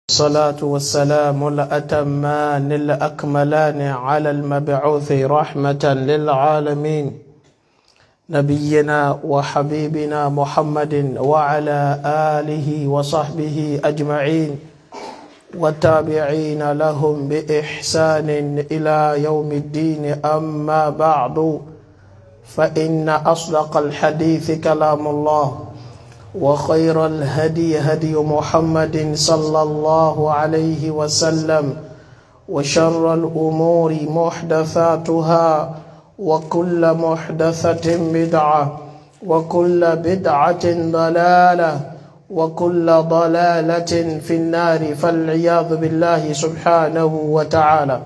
الصلاة والسلام الأتمان الأكملان على المبعوث رحمة للعالمين نبينا وحبيبنا محمد وعلى آله وصحبه أجمعين والتابعين لهم بإحسان إلى يوم الدين أما بعد فإن أصدق الحديث كلام الله وخير الهدي هدي محمد صلى الله عليه وسلم وشر الأمور محدثاتها وكل محدثة بدعة وكل بدعة ضلالة وكل ضلالة في النار فالعياذ بالله سبحانه وتعالى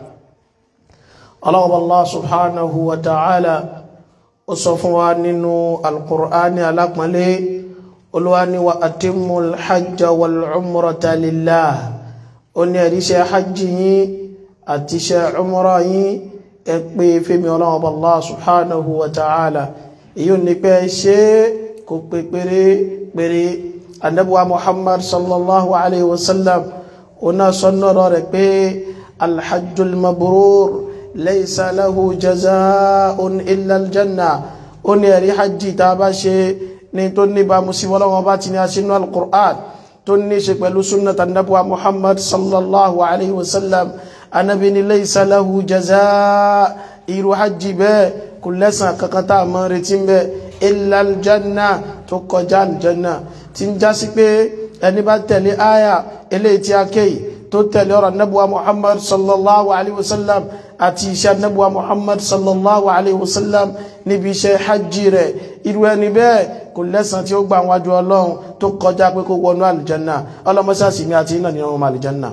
الله الله سبحانه وتعالى أصفوا ننو القرآن على olùwàní wa atimmu alhajja wal umrata lillah ó ní ẹ̀ríṣẹ́ hajji yín àti iṣẹ́ umra yín ẹ pé fẹ́mi ọlọ́wọ́ bá Allah subhanahu wa ta'ala èyí ní pé ṣe kò pé péré péré annabuwa muhammad sallallahu alaihi wasallam ó náà sọ́nà rẹ̀ pé alhajjul mabrur laysa lahu jaza'un illa aljanna ó ní ẹ̀rí hajji tá bá ṣe ní tó ní bá musíwọ́ lọ́wọ́ bá ti ní a sínú al-Qur'an tó ní ṣe pẹ̀lú sunnat annabuwa Muhammad sallallahu alaihi wasallam anabi ni laysa lahu jazaa irú hajji bẹ́ẹ̀ kò lẹ́sàn kankan tá a mọ́ retí bẹ́ illa aljanna tó kọjá aljanna tí ń já sí pé ẹni bá tẹ̀lé aya eléyìí tí a kéyìí tó tẹ̀lé ọ̀rọ̀ annabuwa Muhammad sallallahu alaihi wasallam àti iṣẹ́ annabuwa Muhammad sallallahu alaihi wasallam níbi iṣẹ́ hajji rẹ̀ irú ẹni bẹ́ẹ̀ kò lẹ́sàn tí ó gbà wájú ọlọ́run tó kọjá pé kó wọnú àlìjánà ọlọ́mọsáàsì mi àti iná nínú ọmọ àlìjánà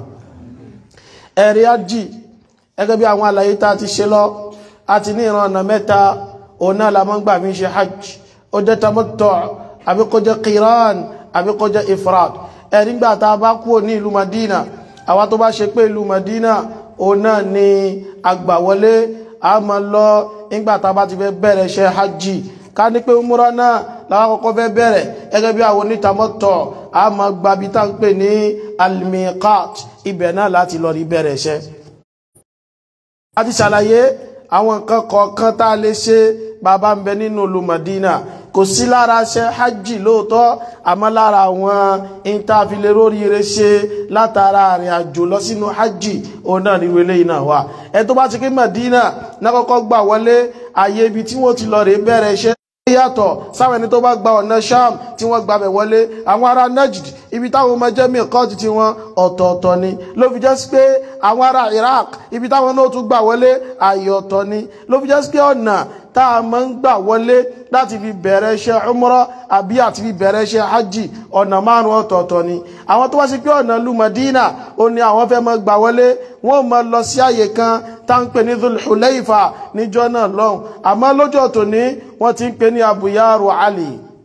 ẹ̀rí ájì ẹgẹ́ bí àwọn àlàyé tá a ti ṣe lọ àti ní ìran ọ̀nà mẹ́ta òun náà la máa ń gbà mí ṣe hajj ó jẹ́ tamattu àbí kó jẹ́ qiran àbí kó jẹ́ ifrad ẹ̀rí gbà tá a bá kúrò ní ìlú madina àwa tó bá ṣe pé ìlú madina òun náà ni àgbàwọlé a máa lọ nígbà tá a bá ti fẹ́ bẹ̀rẹ̀ ṣe hajj ká ní pé múra náà láwọn kọ́kọ́ fẹ́ bẹ̀rẹ̀ gẹ́gẹ́ bí àwọn onítàmọ́tọ̀ a ma gba bí tá ń pè ní almiqat ibẹ̀ náà láti lọ rí bẹ̀rẹ̀ iṣẹ́ a ti ṣàlàyé àwọn nǹkan kọ̀ọ̀kan tá a lè ṣe bàbá ń bẹ nínú ìlú Madina kò sí lára ṣe hajj lóòótọ́ àmọ́ lára àwọn ìntàfilẹ̀ róríire ṣe látara àrìn àjò lọ sínú hajj òun náà ní wọlé iná wa ẹ tó bá ti kí Madina náà kọ́kọ́ gbà wọlé àyè ibi tí wọ́n ti lọ rè bẹ̀rẹ̀ iṣẹ́ yàtọ̀ sáwọn ẹni tó bá gba ọ̀nà sham tí wọ́n gbabẹ̀ wọlé àwọn ará najd ibi táwọn ọmọ jẹ́ mìkọ́tì tí wọ́n ọ̀tọ̀ọ̀tọ̀ ni ló fi jẹ́ sí pé àwọn ará iraq ibi táwọn náà tún gbà wọlé ààyè ọ̀tọ̀ ni ló fi jẹ́ sí pé ọ̀nà tá a máa ń gbà wọlé láti fi bẹ̀rẹ̀ iṣẹ́ umrah àbí àti fi bẹ̀rẹ̀ iṣẹ́ hajj ọ̀nà márùn ọ̀tọ̀ọ̀tọ̀ ni àwọn tó wá sí pé ọ̀nà lu Madina ó ní àwọn fẹ́ máa gbà wọlé wọ́n máa lọ sí àyè kan tá ń pè ní Dhul Hulayfa níjọ́ náà lọ́hùn àmọ́ lọ́jọ́ tòní wọ́n ti ń pè ní Abu Yaru Ali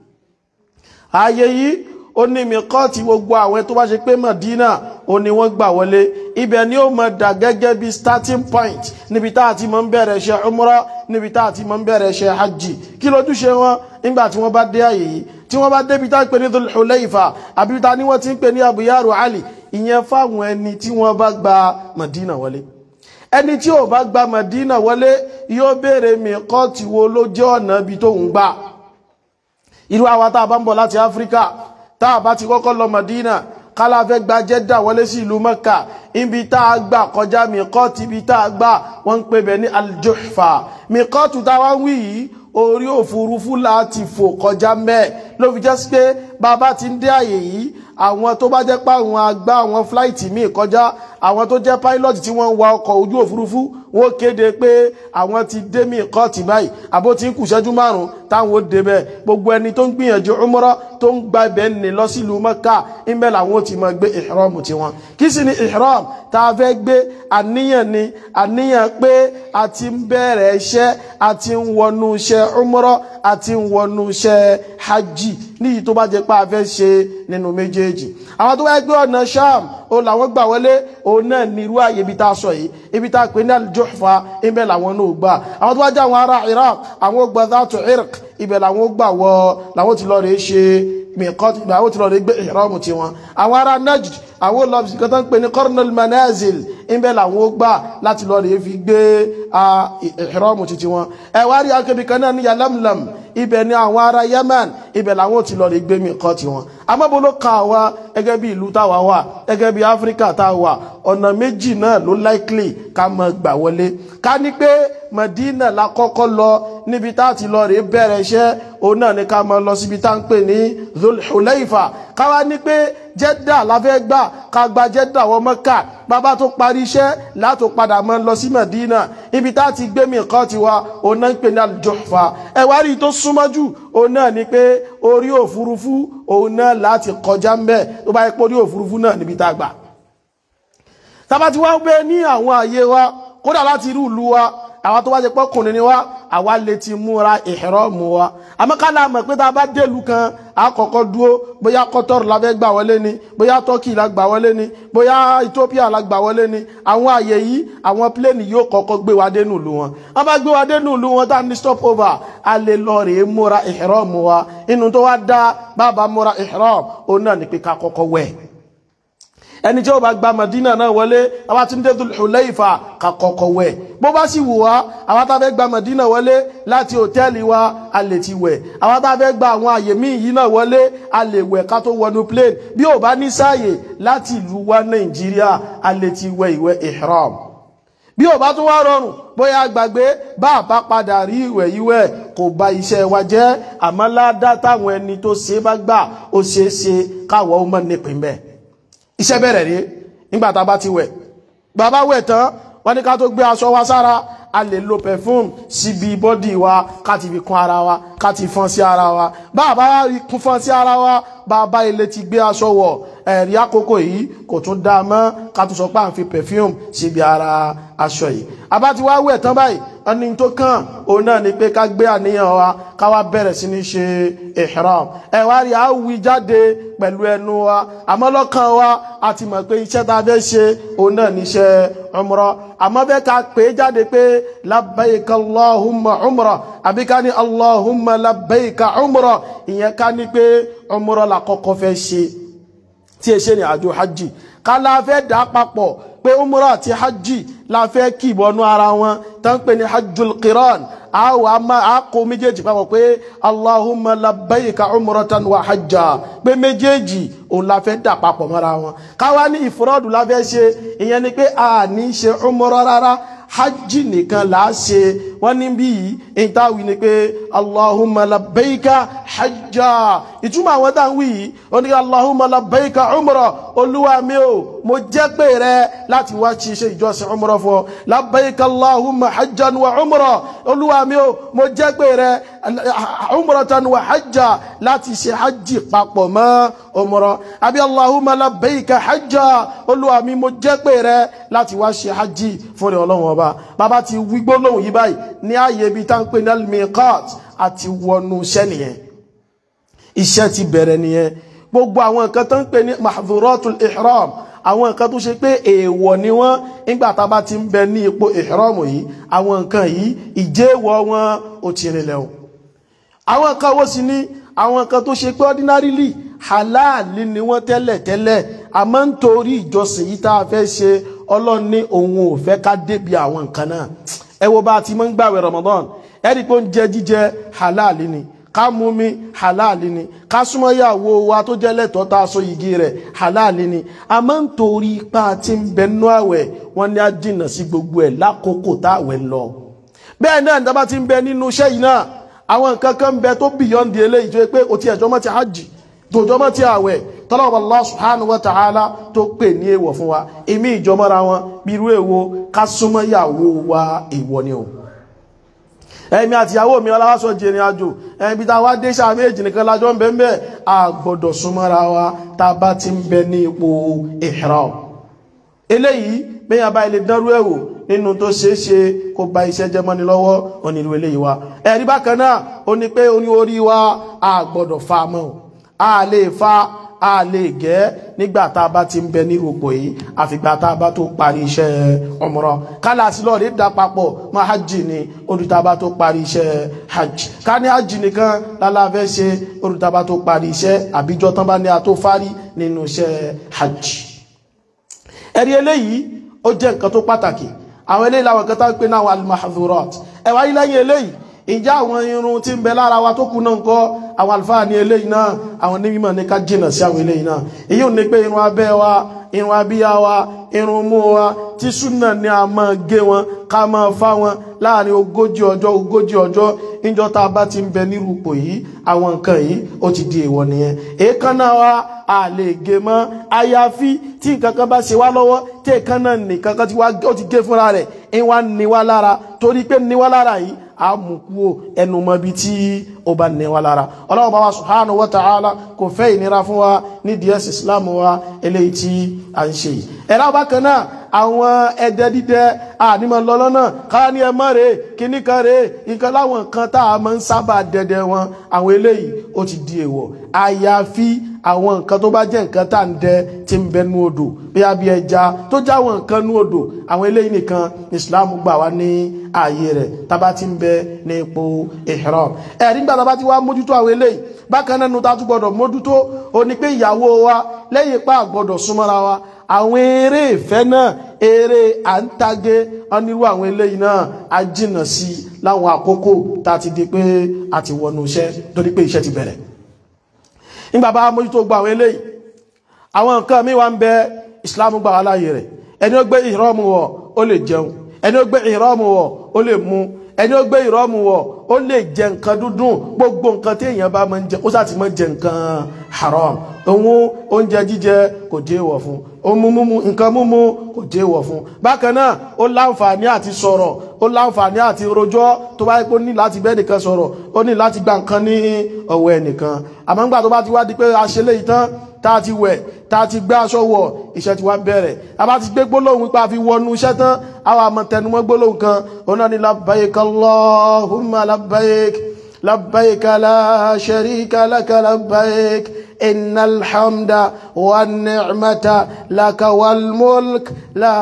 ààyè yìí ó ní mìkọ́ọ̀tì gbogbo àwọn tó bá ṣe pé Madina ó ní wọ́n gbà wọlé ibẹ̀ ni ó máa dà gẹ́gẹ́ bí starting point níbi tá a ti máa ń bẹ̀rẹ̀ ṣe umrah níbi tá a ti máa ń bẹ̀rẹ̀ ṣe hajj kí lójúṣe wọn nígbà tí wọ́n bá dé àyè yìí tí wọ́n bá débi tá ń pè ní Dhul Hulayfa àbí ta ni wọ́n ti ń pè ní Abu Yaru Ali ìyẹn fáwọn ẹni tí wọ́n bá gba Madina wọlé ẹni tí ò bá gba Madina wọlé yóò béèrè mìkọ́ọ̀tì wo ló jẹ́ ọ̀nà ibi tó ń gbà irú àwa tá a bá ń bọ̀ láti Áfíríkà tá a bá ti kọ́kọ́ lọ Madina kálá fẹ́ gba Jẹ́dà wọlé sí ìlú Mẹ́kà ibi tá a gbà kọjá mìkọ́ọ̀tì ibi tá a gbà wọ́n ń pè bẹ̀ ní Al-Juhfa mìkọ́ọ̀tù tá a wá ń wí yìí orí òfurufú láti fò kọjá mẹ́ẹ̀ ló fi jẹ́ sí pé bàbá ti ń dé àyè yìí àwọn tó bá jẹ́ pé àwọn agbá àwọn fláìtì míì kọjá àwọn tó jẹ́ pilot tí wọ́n ń wa ọkọ̀ ojú òfurufú wọ́n kéde pé àwọn ti dé mí kọ́ọ̀tì báyìí àbó ti ń kù ṣẹ́jú márùn-ún táwọn ó débẹ̀ gbogbo ẹni tó ń gbìyànjú umrah tó ń gba ibẹ̀ ní lọ sílùú Mẹ́kà ìbẹ̀ làwọn ó ti máa gbé ihram tiwọn kí sì ni ihram tá a fẹ́ gbé àníyàn ni àníyàn pé a ti ń bẹ̀rẹ̀ iṣẹ́ a ti ń wọnú iṣẹ́ umrah a ti ń wọnú iṣẹ́ hajj níyì tó bá jẹ́ pé a fẹ́ ṣe nínú méjèèjì àwọn tó wáyé gbé ọ̀nà sham ó làwọn gbà wọlé òun náà ní irú àyè ibi tá a sọ yìí ibi tá a pè ní al-Juhfa ibẹ̀ làwọn náà gbà àwọn tó wá jẹ́ àwọn ará Iraq àwọn gbà dhatu irq ibẹ̀ làwọn gbà wọ làwọn ti lọ rè ṣe mìkọ́tì ìgbà àwọn tí lọ rí gbé ìrọ́mù tí wọn àwọn ará najd àwọn olùlọ́bì kan tó ń pè ní cornel manazil ìbẹ̀ làwọn ó gbà láti lọ rèé fi gbé ìhrọ́mù títí wọn ẹ wá rí akébi kan náà ní yalamlam ibẹ̀ ni àwọn ará yemen ibẹ̀ làwọn ò ti lọ rèé gbé mi kọ́ tiwọn amábo ló ka wa gẹ́gẹ́ bí ìlú táwa wà gẹ́gẹ́ bí áfíríkà táwa ọ̀nà méjì náà ló likely ká mọ gbà wọlé ká ní pé Madina la kọ́kọ́ lọ níbi tá a ti lọ rèé bẹ̀rẹ̀ iṣẹ́ òun náà ni ká mọ lọ síbi tá à ń pè ní Dhul-Hulaifa káwa ní pé Jeddah la fẹ́ gbà ká gba Jeddah wọ Mẹ́kà bàbá tó parí iṣẹ́ látò padà mọ́ lọ sí Madina ibi tá a ti gbé mi kọ́ tiwa òun náà ń pè ní Al-Juhfa ẹ wá rí i tó súnmọ́ jù òun náà ni pé orí òfurufú òun náà láti kọjá ń bẹ̀ tó bá yẹ pé orí òfurufú náà níbi tá a gbà tábà tí wọ́n gbé ní àwọn àyè wa kódà láti irú ìlú wa àwọn tó wá jẹ pọ́kùnrin ni wá àwa lè ti múra ìhrọ́mù wa àmọ́kálá mọ̀ pé tá a bá délùú kan àkọ́kọ́ dúó bóyá Qatar la fẹ́ gbà wọlé ni bóyá Turkey la gbà wọlé ni bóyá Ethiopia la gbà wọlé ni àwọn àyè yìí àwọn pléènì yóò kọ́kọ́ gbé wa dénú ìlú wọn wọ́n bá gbé wa dénú ìlú wọn tá a ní stop over a lè lọ rèé múra ìhrọ́mù wa inú tó wá dá bàbá múra ìhrọ́mù òun náà ní pé ká kọ́kọ́ wẹ̀ ẹni tí ó bá gba Madina náà wọlé àwọn tí ń dé Dhul-Hulaifa ká kọ́kọ́ wẹ̀ bó bá sì wù wá àwọn tá a fẹ́ gba Madina wọlé láti hòtẹ́ẹ̀lì wa a lè ti wẹ̀ àwọn tá a fẹ́ gba àwọn àyè míì yìí náà wọlé a lè wẹ̀ ká tó wọnú plane bí ò bá ní sáàyè láti ìlú wa Nàìjíríà a lè ti wẹ̀ ìwẹ̀ ihram bí ò bá tún wá rọrùn bóyá gbàgbé bá a bá padà rí ìwẹ̀ yíwẹ̀ kò bà iṣẹ́ wa jẹ́ àmọ́ ládá táwọn ẹni tó ṣe bá gbà ó ṣeé ṣe káwọ́ ó mọ̀ nípìn bẹ́ẹ̀ iṣẹ́ bẹ̀rẹ̀ rí nígbà tá a bá ti wẹ̀ bàbá wẹ̀ tán wọ́n ní ká tó gbé aṣọ wa sára a lè lo perfume síbi bọ́dì wa ká ti fi kún ara wa ká ti fọ́n sí ara wa bàbá kún fọ́n sí ara wa bàbá ilé ti gbé aṣọ wọ̀ ẹ̀rí àkókò yìí kò tún dáa mọ́ ká tún sọ pé à ń fi perfume síbi ara aṣọ yìí àbá ti wá wẹ̀ tán báyìí ẹni tó kàn òun náà ni pé ká gbé àníyàn wa ká wá bẹ̀rẹ̀ sí ní ṣe ihram ẹ wá rí àwí jáde pẹ̀lú ẹnu wa àmọ́ lọ́kàn wa a ti mọ̀ pé iṣẹ́ tá a fẹ́ ṣe òun náà níṣẹ́ umrah àmọ́ bẹ́ẹ̀ ká pè é jáde pé labbaika allahumma umrah àbí ká ní allahumma labbaika umrah ìyẹn ká ní pé umrah la kọ́kọ́ fẹ́ ṣe tí ẹ ṣe ní àjò hajj ká la fẹ́ dà papọ̀ pé umrah àti hajj la fẹ́ kì bọnú ara wọn tán pé ní hajjul qiran àwọn àmà àkó méjèèjì papọ̀ pé allahumma labbaika umratan wa hajja pé méjèèjì òun la fẹ́ dà papọ̀ mọ́ra wọn káwá ní ìfúrọ́dù la fẹ́ ṣe ìyẹn ni pé a ní ṣe umrah rárá hajj nìkan là á ṣe wọ́n ní bí yìí ìtawì ni pé allahumma labbaika hajja ìtumọ̀ àwọn tá à ń wí yìí ó ní allahumma labbaika umrah olúwa mi ò mo jẹ́ pé rẹ láti wá ṣe iṣẹ́ ìjọsìn umrah fún ọ labbaika allahumma hajjan wa umrah olúwa mi ò mo jẹ́ pé rẹ umratan wa hajja láti ṣe hajj papọ̀ mọ́ umrah àbí allahumma labbaika hajja olúwa mi mo jẹ́ pé rẹ láti wá ṣe hajj fún rẹ ọlọ́run ọba bàbá ti wí gbólóhùn yìí báyìí ní ààyè ibi tá ń pè ní al-miqat àti wọnú iṣẹ́ nìyẹn iṣẹ́ ti bẹ̀rẹ̀ nìyẹn gbogbo àwọn nǹkan tó ń pè ní mahdhuratul ihram àwọn nǹkan tó ṣe pé èèwọ̀ ni wọ́n nígbà tá a bá ti ń bẹ ní ipò ihram yìí àwọn nǹkan yìí ìjẹ́wọ̀ wọn ò ti rìnlẹ̀ o àwọn nǹkan wo sì ni àwọn nǹkan tó ṣe pé ordinarily halali ni wọ́n tẹ́lẹ̀ tẹ́lẹ̀ àmọ́ nítorí ìjọsìn yìí tá a fẹ́ ṣe ọlọ́run ní òun ò fẹ́ ká débi àwọn nǹkan náà ẹ wo bá a ti máa ń gbàwẹ̀ Ramadan ẹ rí i pé oúnjẹ jíjẹ halali ni ká mú mi halali ni ká súnmọ́ ìyàwó wa tó jẹ́ lẹ́tọ̀ọ́ tá a so yìgì rẹ̀ halali ni àmọ́ nítorí ipa tí ń bẹ nú àwẹ̀ wọ́n ní á jìnnà sí gbogbo ẹ̀ lákòókò tá àwẹ̀ ń lọ bẹ́ẹ̀ náà nígbà tí ń bẹ nínú iṣẹ́ yìí náà àwọn nǹkan kan ń bẹ tó beyond the eléyìí tó yẹ pé o ti ẹ̀jọ́ mọ́ ti hajj tòjọ́ mọ́ ti àwẹ̀ tọ́lọ́wọ́ Allah subhanahu wa ta'ala tó pè ní èèwọ̀ fún wa èmi ìjọmọ́ra wọn bí irú èwo ká súnmọ́ ìyàwó wa èèwọ̀ ni o ẹ̀mí àti ìyàwó mi ọláwásọ jẹrin àjò ẹ̀mí tá a wá dé sáà méjì nìkan lájọ́ ń bẹ ń bẹ a gbọ́dọ̀ súnmọ́ra wa tá a bá ti ń bẹ ní ipò ihram eléyìí bẹ́yàn bá ilé dánrú ẹ̀wò nínú tó ṣeé ṣe kó ba iṣẹ́ jẹ́ mọ́ni lọ́wọ́ onírú eléyìí wa ẹ̀rí bákan náà ó ní pé oní orí wa a gbọ́dọ̀ fa mọ́ a lè fa a lè gẹ́ nígbà tá a bá ti ń bẹ ní òpó yìí àfìgbà tá a bá tó parí iṣẹ́ umra kálásí lọ́ọ̀rí dá papọ̀ mọ́ hajj ni olùtàbá tó parí iṣẹ́ hajj ká ní hajj nìkan lálàfẹ́ ṣe olùtàbá tó parí iṣẹ́ àbíjọ tán bá ní a tó fárí nínú iṣẹ́ hajj ẹ̀rí eléyìí ó jẹ́ nǹkan tó pàtàkì àwọn eléyìí làwọn kan tá ń pè náà àwọn al-mahdhurat ẹ̀wà yìí lẹ́yìn eléyìí ìjà àwọn irun tí ń bẹ lára wa tó kù náà ń kọ́ àwọn àlùfáà ní eléyìí náà àwọn onímọ̀ ní ká jìnà sí àwọn eléyìí náà èyí ò ní pé irun abẹ́ wa irun abíyá wa irun mú wa tí súnà ní a máa gé wọn ká máa fá wọn láàrin ogójì ọjọ́ ogójì ọjọ́ níjọ́ tá a bá ti ń bẹ nírú ipò yìí àwọn nǹkan yìí ó ti di èèwọ̀ nìyẹn èékánná wa a lè gé mọ́ àyàfi tí nǹkan kan bá ṣe wá lọ́wọ́ tí èékánná nìkan kan ó ti gé fúnra rẹ̀ ń wá ní wá lára torí pé ní wá lára yìí a mú kúrò ẹnu mọ́ bí tí ó bá ní wá lára ọlọ́run bá wa subhanahu wa ta'ala kò fẹ́ ìnira fún wa ní díẹ̀ islam wa eléyìí tí a ń ṣe yìí ẹ̀rọ bákan náà àwọn ẹdẹ dídẹ ànímọ̀ lọ́lọ́nà káwá ní ẹmọ́ rèé kíní kan rèé nǹkan láwọn nǹkan tá a máa ń sábà dẹdẹ wọn àwọn eléyìí ó ti di èèwọ̀ àyàfi àwọn nǹkan tó bá jẹ́ nǹkan tá à ń dẹ tí ń bẹ nú odò bí a bí ẹja tó já àwọn nǹkan nú odò àwọn eléyìí nìkan Islam gbà wá ní ààyè rẹ̀ tábà ti ń bẹ ní ipò ihram ẹ̀rí nígbà tábà ti wá mójútó àwọn eléyìí bákan náà nu tá a tún gbọdọ̀ mójútó ó ní pé ìyàwó wa lẹ́yìn ipá àgbọdọ̀ súnmọ́ra wa àwọn eré ìfẹ́ náà eré à ń tagé onírú àwọn eléyìí náà a jìnà sí láwọn àkókò tá a ti di pé a ti wọnú iṣẹ́ torí pé iṣẹ́ ti bẹ̀rẹ̀ nígbà bá mójútó gba àwọn eléyìí àwọn nǹkan mi wá ń bẹ Islam gbà wá láàyè rẹ̀ ẹni ó gbé ìrọ́mù wọ̀ ó lè jẹun ẹni ó gbé ìrọ́mù wọ̀ ó lè mu ẹni ó gbé ìrọ́mù wọ̀ ó lè jẹ nǹkan dúdùn gbogbo nǹkan tí èèyàn bá máa ń jẹ ó sá ti máa jẹ nǹkan haram òun oúnjẹ jíjẹ kò jẹ́ èèwọ̀ fún ohun mímu nǹkan mímu kò jẹ́ èèwọ̀ fún bákan náà ó láǹfààní àti sọ̀rọ̀ ó láǹfààní àti rojọ́ tó bá yẹ kó ní láti bẹ́ẹ̀ nìkan sọ̀rọ̀ ó ní láti gba nǹkan ní ọwọ́ ẹnìkan àmọ́ nígbà tó bá ti wá di pé a ṣe léyìí tán tá a ti wẹ̀ tá a ti gbé aṣọ wọ̀ iṣẹ́ ti wá bẹ̀rẹ̀ a bá ti gbé gbólóhùn wípé a fi wọnú iṣẹ́ tán àwọn àmọ́ tẹnumọ́ gbólóhùn kan òun náà ni labbaik Allahumma labbaik labbaik la sharika laka labbaik إن الحمد والنعمة لك والملك لا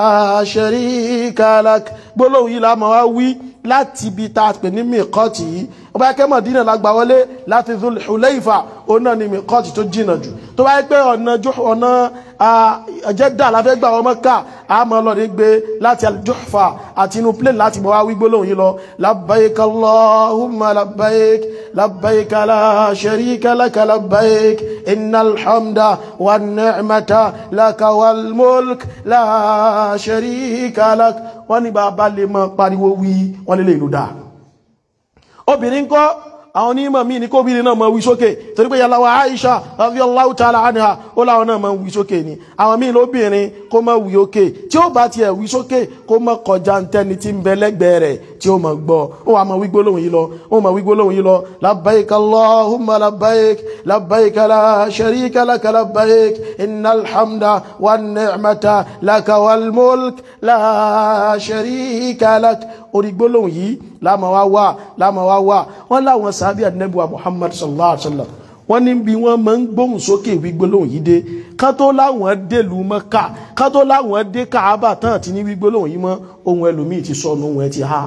شريك لك gbólóhùn yìí la máa wá wí láti ibi tá a pè ní mìkọ́tì yìí ọba ẹkẹ́ Mọ̀dínà la gbà wọlé láti Dhul Hulayfa òun náà ni mìkọ́tì tó jìnà jù tó bá yẹ pé ọ̀nà ọ̀nà Jeddah la fẹ́ gbà wọ́n Mẹ́kà a máa lọ ní gbé láti Al-Juhfa àti inú plane láti mọ̀ wá wí gbólóhùn yìí lọ labbaik Allahumma labbaik labbaik la sharika laka labbaik innal hamda wan ni'mata laka wal mulk la sharika lak wọ́n ní bàbá lè mọ́ pariwo wí wọ́n lè lè lò dáa obìnrin kọ́ àwọn onímọ̀ míì ní kóbìnrin náà mọ̀ wí sókè torí pé yàlá wa Aisha radiyallahu ta'ala anha ó láwọn náà mọ̀ wí sókè ni àwọn míì lóbìnrin kó mọ̀ wí òkè tí ó bá tiẹ̀ wí sókè kó mọ̀ kọjá ntẹ́ni tí ń bẹ lẹ́gbẹ̀ẹ́ rẹ̀ tí ó mọ̀ gbọ́ ó wà mọ̀ wí gbólóhùn yìí lọ ó mọ̀ wí gbólóhùn yìí lọ labbaik Allahumma labbaik labbaik la sharika laka labbaik innal hamda wan ni'mata laka wal mulk la sharika lak orí gbólóhùn yìí láàmà wá wà láàmà wá wà wọ́n láwọn sàábí àdínẹ́bùwà Muhammad sallallahu alaihi wasallam wọ́n ní bí wọ́n máa ń gbóhùn sókè wí gbólóhùn yìí dé ká tó láwọn dèlú Mẹ́kà ká tó láwọn dé Káàbà tán àti ní wí gbólóhùn yìí mọ́ ohun ẹlòmíì ti sọnù ohun ẹ ti há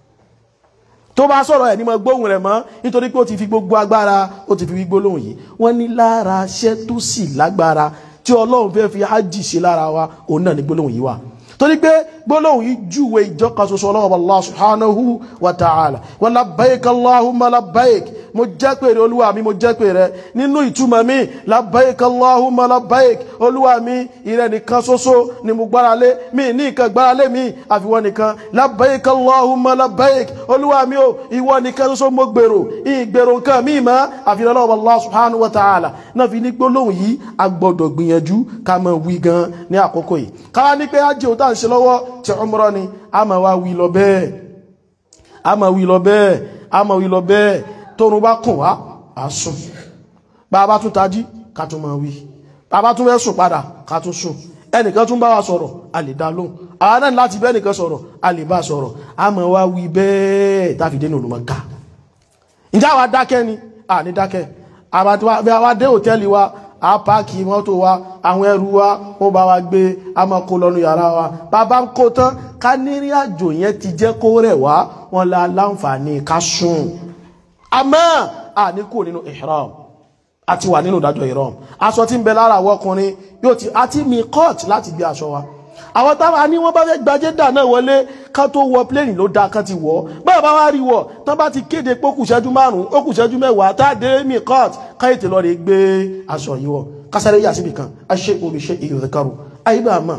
tó bá sọ̀rọ̀ ẹ̀ ní mọ́ gbóhùn rẹ̀ mọ́ nítorí pé ó ti fi gbogbo agbára ó ti fi wí gbólóhùn yìí wọ́n ní lára iṣẹ́ tó sì lágbára tí Ọlọ́run fẹ́ fi hajj ṣe lára wa òun náà ní gbólóhùn yìí wà torí pé gbólóhùn yìí júwe ìjọka ṣoṣo ọlọ́wọ́ Allah subhanahu wa ta'ala wa labbaik Allahumma labbaik mo jẹ́ pé rẹ olúwa mi mo jẹ́ pé rẹ nínú ìtumọ̀ mi labbaik Allahumma labbaik olúwa mi ìrẹ nìkan ṣoṣo ni mo gbára lé mi ní nǹkan gbára lé mi àfiwọ́ nìkan labbaik Allahumma labbaik olúwa mi o ìwọ nìkan ṣoṣo mo gbèrò ìgbèrò nǹkan mi mọ́ àfihàn ọlọ́wọ́ Allah subhanahu wa ta'ala náà fi ní gbólóhùn yìí a gbọ́dọ̀ gbìyànjú ká máa wí gan ní àkókò yìí káwá ní pé ájì ò tá à ń ṣe lọ́wọ́ tí umrah ni a máa wá wí lọ bẹ́ẹ̀ a máa wí lọ bẹ́ẹ̀ a máa wí lọ bẹ́ẹ̀ tóorun bá kùn wá a sùn bá a bá tún tají ká tún máa wí bá a bá tún fẹ́ sùn padà ká tún sùn ẹnìkan tún bá wa sọ̀rọ̀ a lè dá lóhùn àwọn náà láti bẹ́ẹ̀ nìkan sọ̀rọ̀ a lè bá sọ̀rọ̀ a máa wá wí bẹ́ẹ̀ táfìdé ní olùmọ̀ká ǹjẹ́ àwa dákẹ́ ni a ní dákẹ́ àwa dé hòtẹ́ẹ̀lì wa a páàkì mọ́tò wa àwọn ẹrù wa ó bá wa gbé a máa kó lọ́nu yàrá wa bàbá ń kó tán ká nírí àjò yẹn ti jẹ́ kó rẹ̀ wá wọn la láǹfààní ká sùn àmọ́ a ní kò nínú ihram a ti wà nínú ìdájọ́ ìrọ̀m aṣọ tí ń bẹ lára àwọn ọkùnrin yóò ti àti mi court láti gbé aṣọ wa àwọn táwa ní wọ́n bá fẹ́ gba jẹ́dà náà wọlé ká tó wọ pléènì ló dáa kan ti wọ̀ báyọ̀ bá wá rí wọ̀ tán bá ti kéde pé ó kù ṣẹ́jú márùn-ún ó kù ṣẹ́jú mẹ́wàá tá a dé mi court káyọ̀tì lọ rè gbé aṣọ yìí wọ̀ kásáré yà síbi kan a ṣe omi ṣe ìyọ̀dẹ̀karù àyíbá àmọ́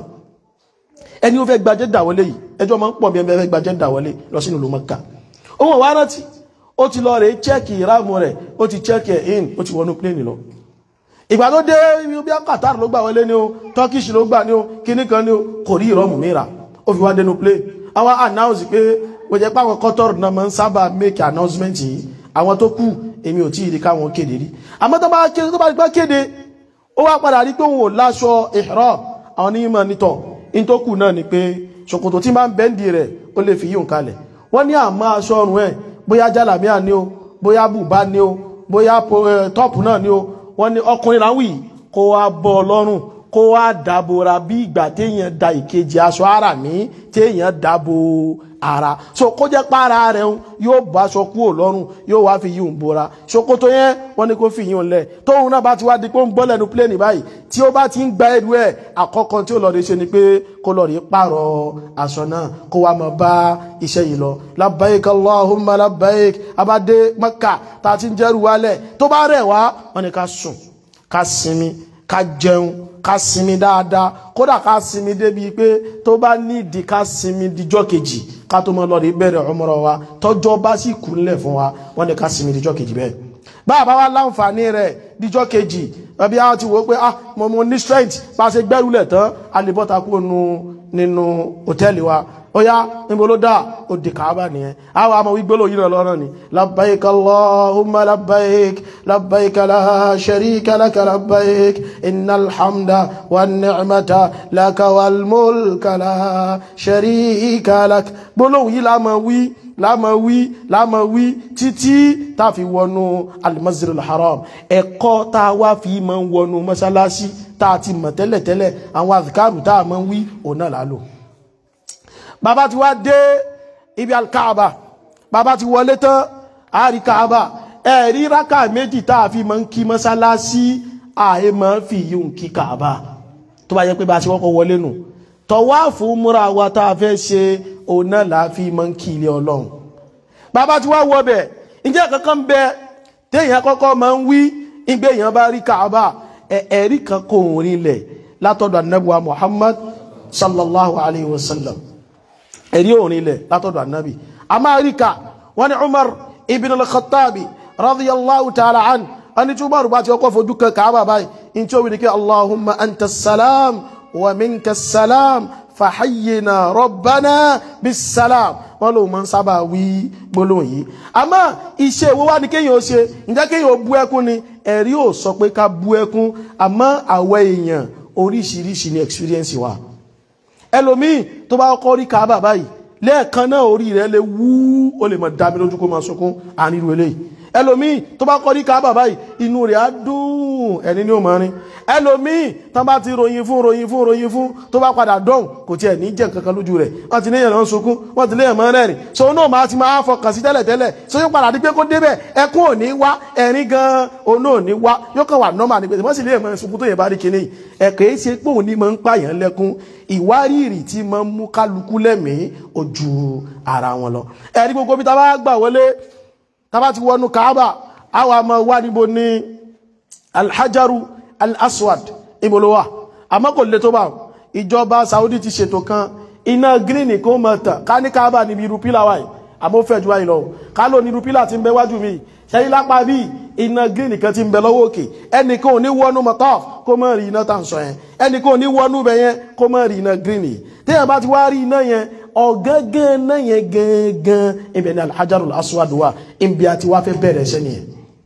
ẹni ó fẹ́ gba jẹ́dà wọlé yìí ẹjọ́ máa ń pọ̀ bí ẹni fẹ́ gba jẹ́dà wọlé lọ sínú ìlú Mẹ́kà òun wá rántí ó ti lọ rè chẹ́ẹ̀kì ìráàmù rẹ̀ ó ti chẹ́ẹ̀kì ẹ̀ in ó ti wọnú pléènì lọ ìgbà tó dé ibi bí Qatar ló gbà wọlé ní o Turkish ló gbà ní o kíní kan ní o kò rí ìrọ̀mù mìíràn ó fi wá dénú plane àwọn announce pé wọ́n jẹ́ páwọn Qatar náà máa ń sábà make announcement yìí àwọn tó kù èmi ò tí ì rí káwọn kéde rí àmọ́ tó bá kéde tó bá gbá kéde ó wá padà rí pé òun ò láṣọ ihram àwọn onímọ̀ nítọ̀ in tó kù náà ni pé ṣòkòtò tí máa ń bẹ́ǹdì rẹ̀ ó lè fi yíò kalẹ̀ wọ́n ní àmọ́ aṣọ ọrùn ẹ̀ bóyá jálàmíà ni o bóyá bùbá ni o bóyá tọ́pù náà ni o wọ́n ní ọkùnrin láwì kó wá bọ́ ọlọ́run kó wá dábòra bí ìgbà téèyàn da ìkejì aṣọ ara mi téèyàn dábò ara so kó jẹ́ pára rẹ̀ yóò bá aṣọ kúrò lọ́rùn yóò wá fi yíò ń bora ṣòkòtò yẹn wọ́n ní kó fi yíò lẹ̀ tóun náà bá ti wá di pé ó ń bọ́ lẹ́nu pléènì báyìí tí ó bá ti ń gba ẹrù ẹ̀ àkọ́kọ́ tí ó lọ rí ṣe ni pé kó lọ rí pààrọ̀ aṣọ náà kó wá máa bá iṣẹ́ yìí lọ labbaik allahumma labbaik abadé maka tá a ti ń jẹ́rù wálẹ̀ tó bá rẹ̀ wá wọ́n ní ká sùn ká sinmi ká jẹun ká sinmi dáadáa kódà ká sinmi débi pé tó bá nídìí ká sinmi díjọ́ kejì ká tó mọ́ lọ́rí bẹ̀rẹ̀ umrah wa tọ́jọ́ bá sì kú nílẹ̀ fún wa wọ́n ní ká sinmi díjọ́ kejì bẹ́ẹ̀ báàbá wa láǹfààní rẹ̀ díjọ́ kejì ẹbí a ti wò pé ah mo mo ní strength bá a ṣe gbẹ́rùlẹ̀ tán a lè bọ́ta kú nínú hòtẹ́ẹ̀lì wa ó yá níbo ló dáa ó di kàábà nìyẹn àwọn àmọ́ wígbóló yìí lọ́rọ̀ ni labbaik allahumma labbaik labbaik la sharika laka labbaik innal hamda wan ni'mata laka wal mulka la sharika lak gbólóhùn yìí la máa wí láàmà wí láàmà wí títí tá a fi wọnú al-masjidil haram ẹ̀kọ́ tá a wá fi máa ń wọnú mọ́sálásí tá a ti mọ̀ tẹ́lẹ̀tẹ́lẹ̀ àwọn àzìkárù tá a máa ń wí òun náà lálò bàbá ti wá dé ibi alkaaba bàbá ti wọlé tán àárí kaaba ẹ̀rí rákà méjì tá a fi máa ń kí mọ́sálásí ààyè máa ń fi yíò kí kaaba tó bá yẹ pé bá a ṣe wọ́kọ̀ wọlé nù tọ̀wáàfù múra wa tá a fẹ́ ṣe òun náà láàfin máa ń kí ilé ọlọ́run bàbá tí wá wọ bẹ̀ ǹjẹ́ kankan bẹ téèyàn kọ́kọ́ máa ń wí ìgbé èèyàn bá rí kaaba ẹ̀rí kan kò rinlẹ̀ látọ̀dọ̀ anábùwà muhammad sallallahu alayhi wa sallam ẹ̀rí òrinlẹ̀ látọ̀dọ̀ anábì a máa rí ka wọ́n ní umar ibn al-khattabi radiyallahu ta'ala an wọ́n ní tí umar bá ti ọkọ̀ fojú kan kaaba báyìí in tí ó wí ni kí allahumma anta salam wa minka salam fàhàyèna rọ̀bánà bisalam wọ́n lòun máa ń sábà wí gbólóhùn yìí àmọ́ iṣẹ́ ìwọ́ wá ní kéèyàn ó ṣe ǹjẹ́ kéèyàn ó bú ẹkún ni ẹ̀rí ò sọ pé ká bú ẹkún àmọ́ àwọ̀ èèyàn oríṣiríṣi ni experience wa ẹlòmíì tó bá kọ́ rí káábà báyìí lẹ́ẹ̀kan náà orí rẹ̀ lè wú ó lè mọ̀ dá mi lójú kó máa sunkún àníru eléyìí ẹlòmíì tó bá kọ́ rí káábà báyìí inú rẹ̀ á dùn ẹni ní ó máa rin ẹlòmíì tán bá ti ròyìn fún ròyìn fún ròyìn fún tó bá padà dọ̀hùn kò tiẹ̀ ní jẹ́ kankan lójú rẹ̀ wọ́n ti léyìn lọ́n sunkún wọ́n ti léyìn mọ́ rẹ́rìn so náà máa ti máa fọkàn sí tẹ́lẹ̀ tẹ́lẹ̀ so yóò padà di pé kó débẹ̀ ẹkún ò ní wá ẹ̀rín gan òun náà ní wá yóò kàn wà nọ́mà ní pẹ̀lú wọ́n sì léyìn mọ́ sunkún tó yẹ bá rí kinní ẹ̀kẹ́ é ṣe pé òun ní máa ń pààyàn lẹ́kún ìwárìrì tí máa ń mú kálukú lẹ́mìí ojú ara wọn lọ ẹ̀rí gbogbo bí ta bá gbà wọlé ta bá ti wọnú Kaaba àwọn àmọ́ wá níbo ní alhajaru al-aswad ibolowa àmọ́ kò lè tó bá ìjọba Saudi ti ṣètò kan iná gíríìnì kó mọ̀ tàn ká ní káàbà níbi irú pílà wáyé àmọ́ fẹ́ ju wáyé lọ ká ló ní irú pílà ti ń bẹ wájú mi ṣẹ́yìn lápá bí iná gíríìnì kan ti ń bẹ lọ́wọ́ òkè ẹnìkan ò ní wọnú mọ́tọ́ kó mọ̀ rí iná tà ń sọ yẹn ẹnìkan ò ní wọnú bẹ yẹn kó mọ̀ rí iná gíríìnì téèyàn bá ti wá rí iná yẹn ọ̀gángan náà yẹn gangan ibẹ̀ ni alhajarul aswad wà ibi àti wá fẹ́ bẹ̀rẹ̀ ṣẹ́ nìyẹn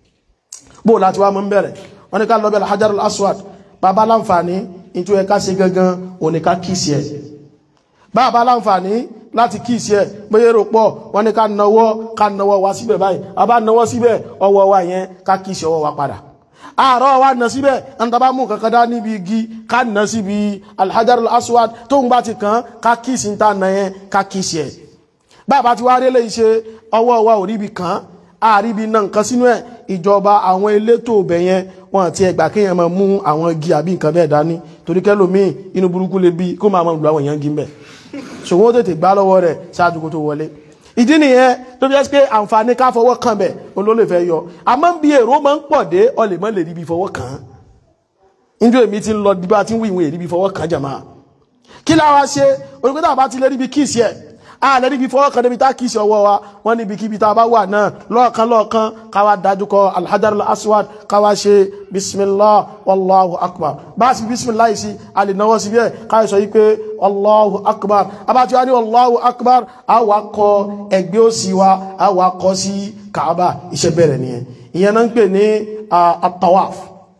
bó láti wá mọ́ ń bẹ̀rẹ̀ wọ́n ní ká lọ bẹ̀ alhajarul aswad bàbá láǹfààní ìtú ẹ̀ká sí gangan òní ká kíìsì ẹ̀ bàbá láǹfààní láti kíìsì ẹ̀ bóyá èrò pọ̀ wọ́n ní ká nawọ́ ká nawọ́ wá síbẹ̀ báyìí a bá nawọ́ síbẹ̀ ọwọ́ wa yẹn ká kíìsì ọwọ́ wa padà àárọ̀ wa nà síbẹ̀ ẹnitàbá mú kankan dá níbi igi ká nà síbi alhajarul aswad tó ń bá ti kàn ká kíìsì ń ta nà yẹn ká kíìsì ẹ̀ bàbá ti wá rí lè ṣe ọwọ́ wa ò ríbi kàn àríbi náà nǹkan sínú ẹ̀ ìjọba àwọn elétò ibẹ̀ yẹn wọn àti ẹgbà kéèyàn máa mú àwọn igi àbí nǹkan bẹ́ẹ̀ dání torí kẹ́lòmíì inú burúkú lè bí kó máa máa lu àwọn èèyàn gí mbẹ̀ ṣùgbọ́n ó tètè gbá lọ́wọ́ rẹ̀ ṣáájú kó tó wọlé ìdí nìyẹn tó fi jẹ́ pé àǹfààní ká fọwọ́ kàn bẹ̀ olólè fẹ́ yọ àmọ́ bí èrò máa ń pọ̀ dé ọlẹ̀ mọ́ lè ríbi fọwọ́ kàn án níjọ́ èmi ti ń lọ bí bá ti ń wí ìwọ̀n èríbi fọwọ́ kàn jàmá kí láwa ṣe onígbẹ́ta bá ti lè ríbi kíìsì ẹ̀ a lè ríbi fọwọ́ kàn débi tá kíìsì ọwọ́ wa wọ́n níbi kíbi tá a bá wà náà lọ́ọ̀kan lọ́ọ̀kan káwa dájú kọ alhajarul aswad káwa ṣe bismillah wallahu akbar bá a sì bismillah yìí sí a lè náwó sí bẹ́ẹ̀ káyọ̀ sọ yìí pé allahu akbar abájú wa ní allahu akbar a wà kọ ẹgbẹ́ òsì wa a wà kọ sí kaaba iṣẹ́ bẹ̀rẹ̀ nìyẹn ìyẹn náà ń pè ní atawaf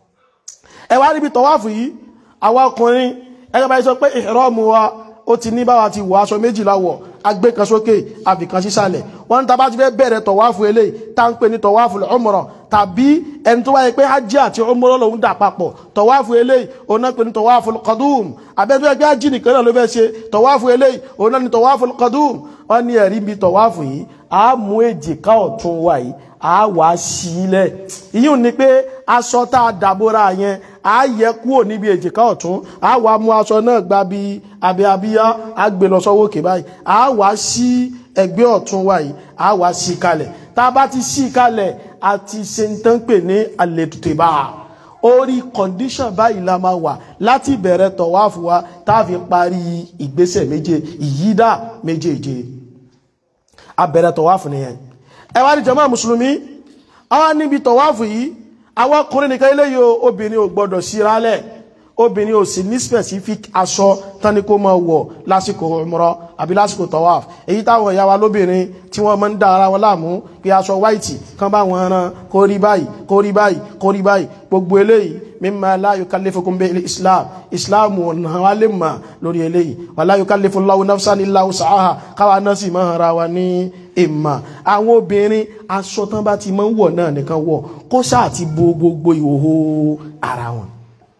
ẹ wá níbi tọwáfù yìí àwa ọkùnrin ẹgbẹ́ báyìí sọ pé ìhrọ́mù wa ó ti ní báwa ti wọ aṣọ méjìlá wọ̀ agbé kan sókè àbìkan sísàlẹ̀ wọ́n ní tá bá ti fẹ́ bẹ̀rẹ̀ tọ̀wáfù eléyìí tá ń pè ní tọ̀wáfù umrah tàbí ẹni tó wáyé pé hajj àti umrah lòun dà papọ̀ tọ̀wáfù eléyìí òun náà pè ní tọ̀wáfù qadum abẹ́ni tó yẹ pé hajj nìkan náà ló fẹ́ ṣe tọ̀wáfù eléyìí òun náà ní tọ̀wáfù qadum wọ́n ní ẹ̀rí bí tọ̀wáfù yìí a mú èjìká ọ̀tún wa yìí a wà sílẹ̀ ìyún ni pé aṣọ tá a dàbora yẹn a yẹ kúrò níbi èjìká ọ̀tún a wà mú aṣọ náà gba bí abẹ́ abíyá a gbé lọ sọ́wọ́ òkè báyìí a wà sí ẹgbẹ́ ọ̀tún wa yìí a wà sí kalẹ̀ tá a bá ti sí kalẹ̀ a ti ṣe ń tán pè ní àlètùtèbà orí condition báyìí la máa wà láti bẹ̀rẹ̀ tọ̀wáfù wa tá a fi parí ìgbésẹ̀ méje ìyídà méjèèje a bẹ̀rẹ̀ tọ̀wáfù nìyẹn ẹ wá ní jàmáà mùsùlùmí àwọn níbi tọ̀wáfù yìí àwọn ọkùnrin nìkan eléyìí obìnrin ò gbọdọ̀ síralẹ̀ obìnrin ò sì ní specific aṣọ tání kó máa wọ̀ lásìkò umrah àbí lásìkò tawaf èyí táwọn ìyá wa lóbìnrin tí wọ́n máa ń dá ara wọn láàmú pé aṣọ white kan bá wọn ran kó rí báyìí kó rí báyìí kó rí báyìí gbogbo eléyìí mimma la yukallifukum bihi islam islam ọ̀nà wa lè mà lórí eléyìí wala yukallifullahu nafsan illa wus'aha káwa náà sì máa ra wa ní ìmà àwọn obìnrin aṣọ tán bá ti máa ń wọ̀ náà nìkan wọ̀ kó sáà ti bo gbogbo ìhòhò ara wọn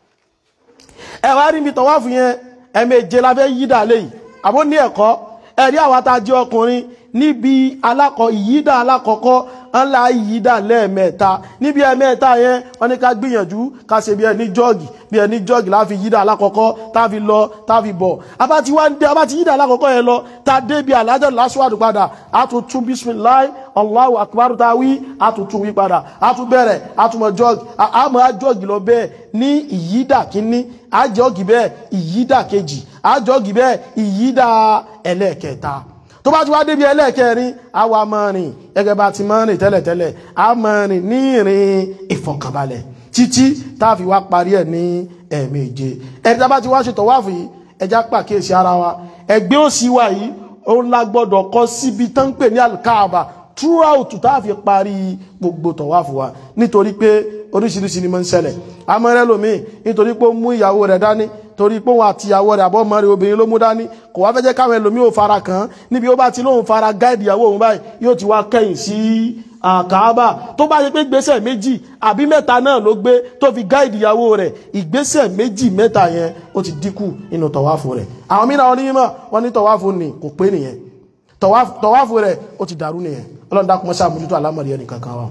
ẹ wá rí mi tọ̀wáfù yẹn ẹ̀mẹ̀jẹ la fẹ́ yídà léyìí àbó ní ẹ̀kọ́ ẹ̀rí àwa tá a jẹ́ ọkùnrin níbi alákọ̀ ìyídà alákọ̀ọ́kọ́ ńlá ìyídà lẹ́ẹ̀mẹ́ta níbi ẹ̀mẹ́ta yẹn wọ́n ní ká gbìyànjú ká ṣe bí ẹni jọ́ọ̀gì bí ẹni jọ́ọ̀gì láfi yídà alákọ̀ọ́kọ́ táfi lọ táfi bọ̀ abáti wá ń dé abáti yídà alákọ̀ọ́kọ́ yẹn lọ tá a dé bí alájọ́ lásùwàdù padà a tún tún bisimilayi allahu akbar ta wí a tún tún wí padà a tún bẹ̀rẹ̀ a tún mọ jọ́ọ̀gì a mọ̀ jọ́ọ̀gì lọ bẹ́ẹ̀ ní ìyídà kínní a jọ́ọ̀gì bẹ́ẹ̀ ìyídà kejì a jọ́ọ̀gì bẹ́ẹ̀ ìyídà ẹlẹ́ẹ̀kẹta tó bá ti wá débi ẹlẹ́ẹ̀kẹrin a wà máa rìn gẹ́gẹ́ bá ti máa rìn tẹ́lẹ̀tẹ́lẹ̀ a máa rìn ní ìrìn ìfọ̀kànbalẹ̀ títí tá a fi wá parí ẹ̀ ní ẹ̀ẹ̀méje ẹ̀rí tá a bá ti wá ṣe tọ̀wáàfù yìí ẹja pàkíyèsí ara wa ẹgbẹ́ òsì wa yìí ó ńlá gbọ́dọ̀ kọ́ síbi tán ń pè ní alkaaba throughout tá a fi parí gbogbo tọ̀wáàfù wa nítorí pé oríṣiríṣi ni mo ń ṣẹlẹ̀ amẹ́rẹ́ lomi nítorí pé ó mú ìyàwó rẹ̀ dání torí pé òun àti ìyàwó rẹ̀ àbọ̀ mọ́rin obìnrin ló mú dání kò wá fẹ́ jẹ́ káwọn ẹlòmí ò fara kàn án níbi ó bá ti lóun fara gáìdì ìyàwó òun báyìí yóò ti wá kẹ́yìn sí àkàábà tó bá yẹ pé gbésẹ̀ méjì àbí mẹ́ta náà ló gbé tó fi gáìdì ìyàwó rẹ̀ ìgbésẹ̀ méjì mẹ́ta yẹn ó ti dínkù nínú tọ̀wáfù rẹ̀ àwọn mìíràn onímọ̀ wọ́n ní tọ̀wáfù ni kò pé nìyẹn tọ̀wáfù rẹ̀ ó ti dàrú nìyẹn ọlọ́run dákun mọ́sá àmójútó àlámọ̀rí ẹnì kankan wa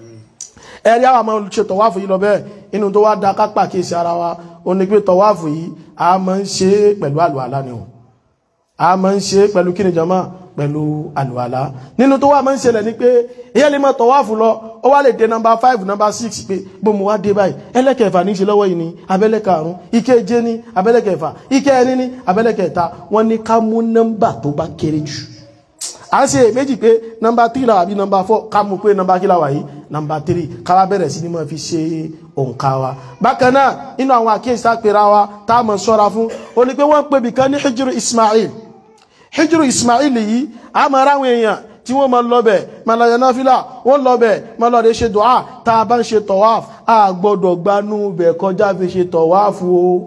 ẹ̀rí àwọn ọmọ ṣe tọ̀wáfù yìí lọ bẹ́ẹ̀ inú tó wá da kápá kí èsì ara wa ó ní pé tọ̀wáfù yìí a máa ń ṣe pẹ̀lú àlùwàlá ni o a máa ń ṣe pẹ̀lú kí ni jama pẹ̀lú àlùwàlá nínú tó wá máa ń ṣẹlẹ̀ ni pé èyí lè máa tọ̀wáfù lọ ó wá lè dé nọmba five nọmba six pé gbòmù wá dé báyìí ẹlẹ́kẹ̀ẹ́fà ní í ṣe lọ́wọ́ yìí ni abẹ́lẹ́kàrún ìkeje ní abẹ́lẹ́kẹ̀ẹ́fà ìkẹrin ní abẹ́lẹ́kẹ̀ẹ́ta wọ́n ní ká mú nọ́mbà tó bá kéré jù a ń ṣe méjì pé nọmba three làwà bí nọmba four ká mú pé nọmba kí làwà yìí nọmba three káwá bẹ̀rẹ̀ sí ni mo fi ṣe òǹkà wa bákan náà nínú àwọn àkíyèsí àpèrà wa tá a mọ̀ sọ́ra fún ó ní pé wọ́n pè bìkan ní hijiru ismail hijiru ismail yìí a mọ̀ ráwọn èèyàn tí wọ́n máa lọ́bẹ̀ máa lọ yẹn fílà wọ́n lọ́bẹ̀ máa lọ́ọ́ de ṣe dùá tá a bá ń ṣe tọ̀wáf a gbọ́dọ̀ gbanú bẹ̀ kọjá fi ṣe tọ̀wáf o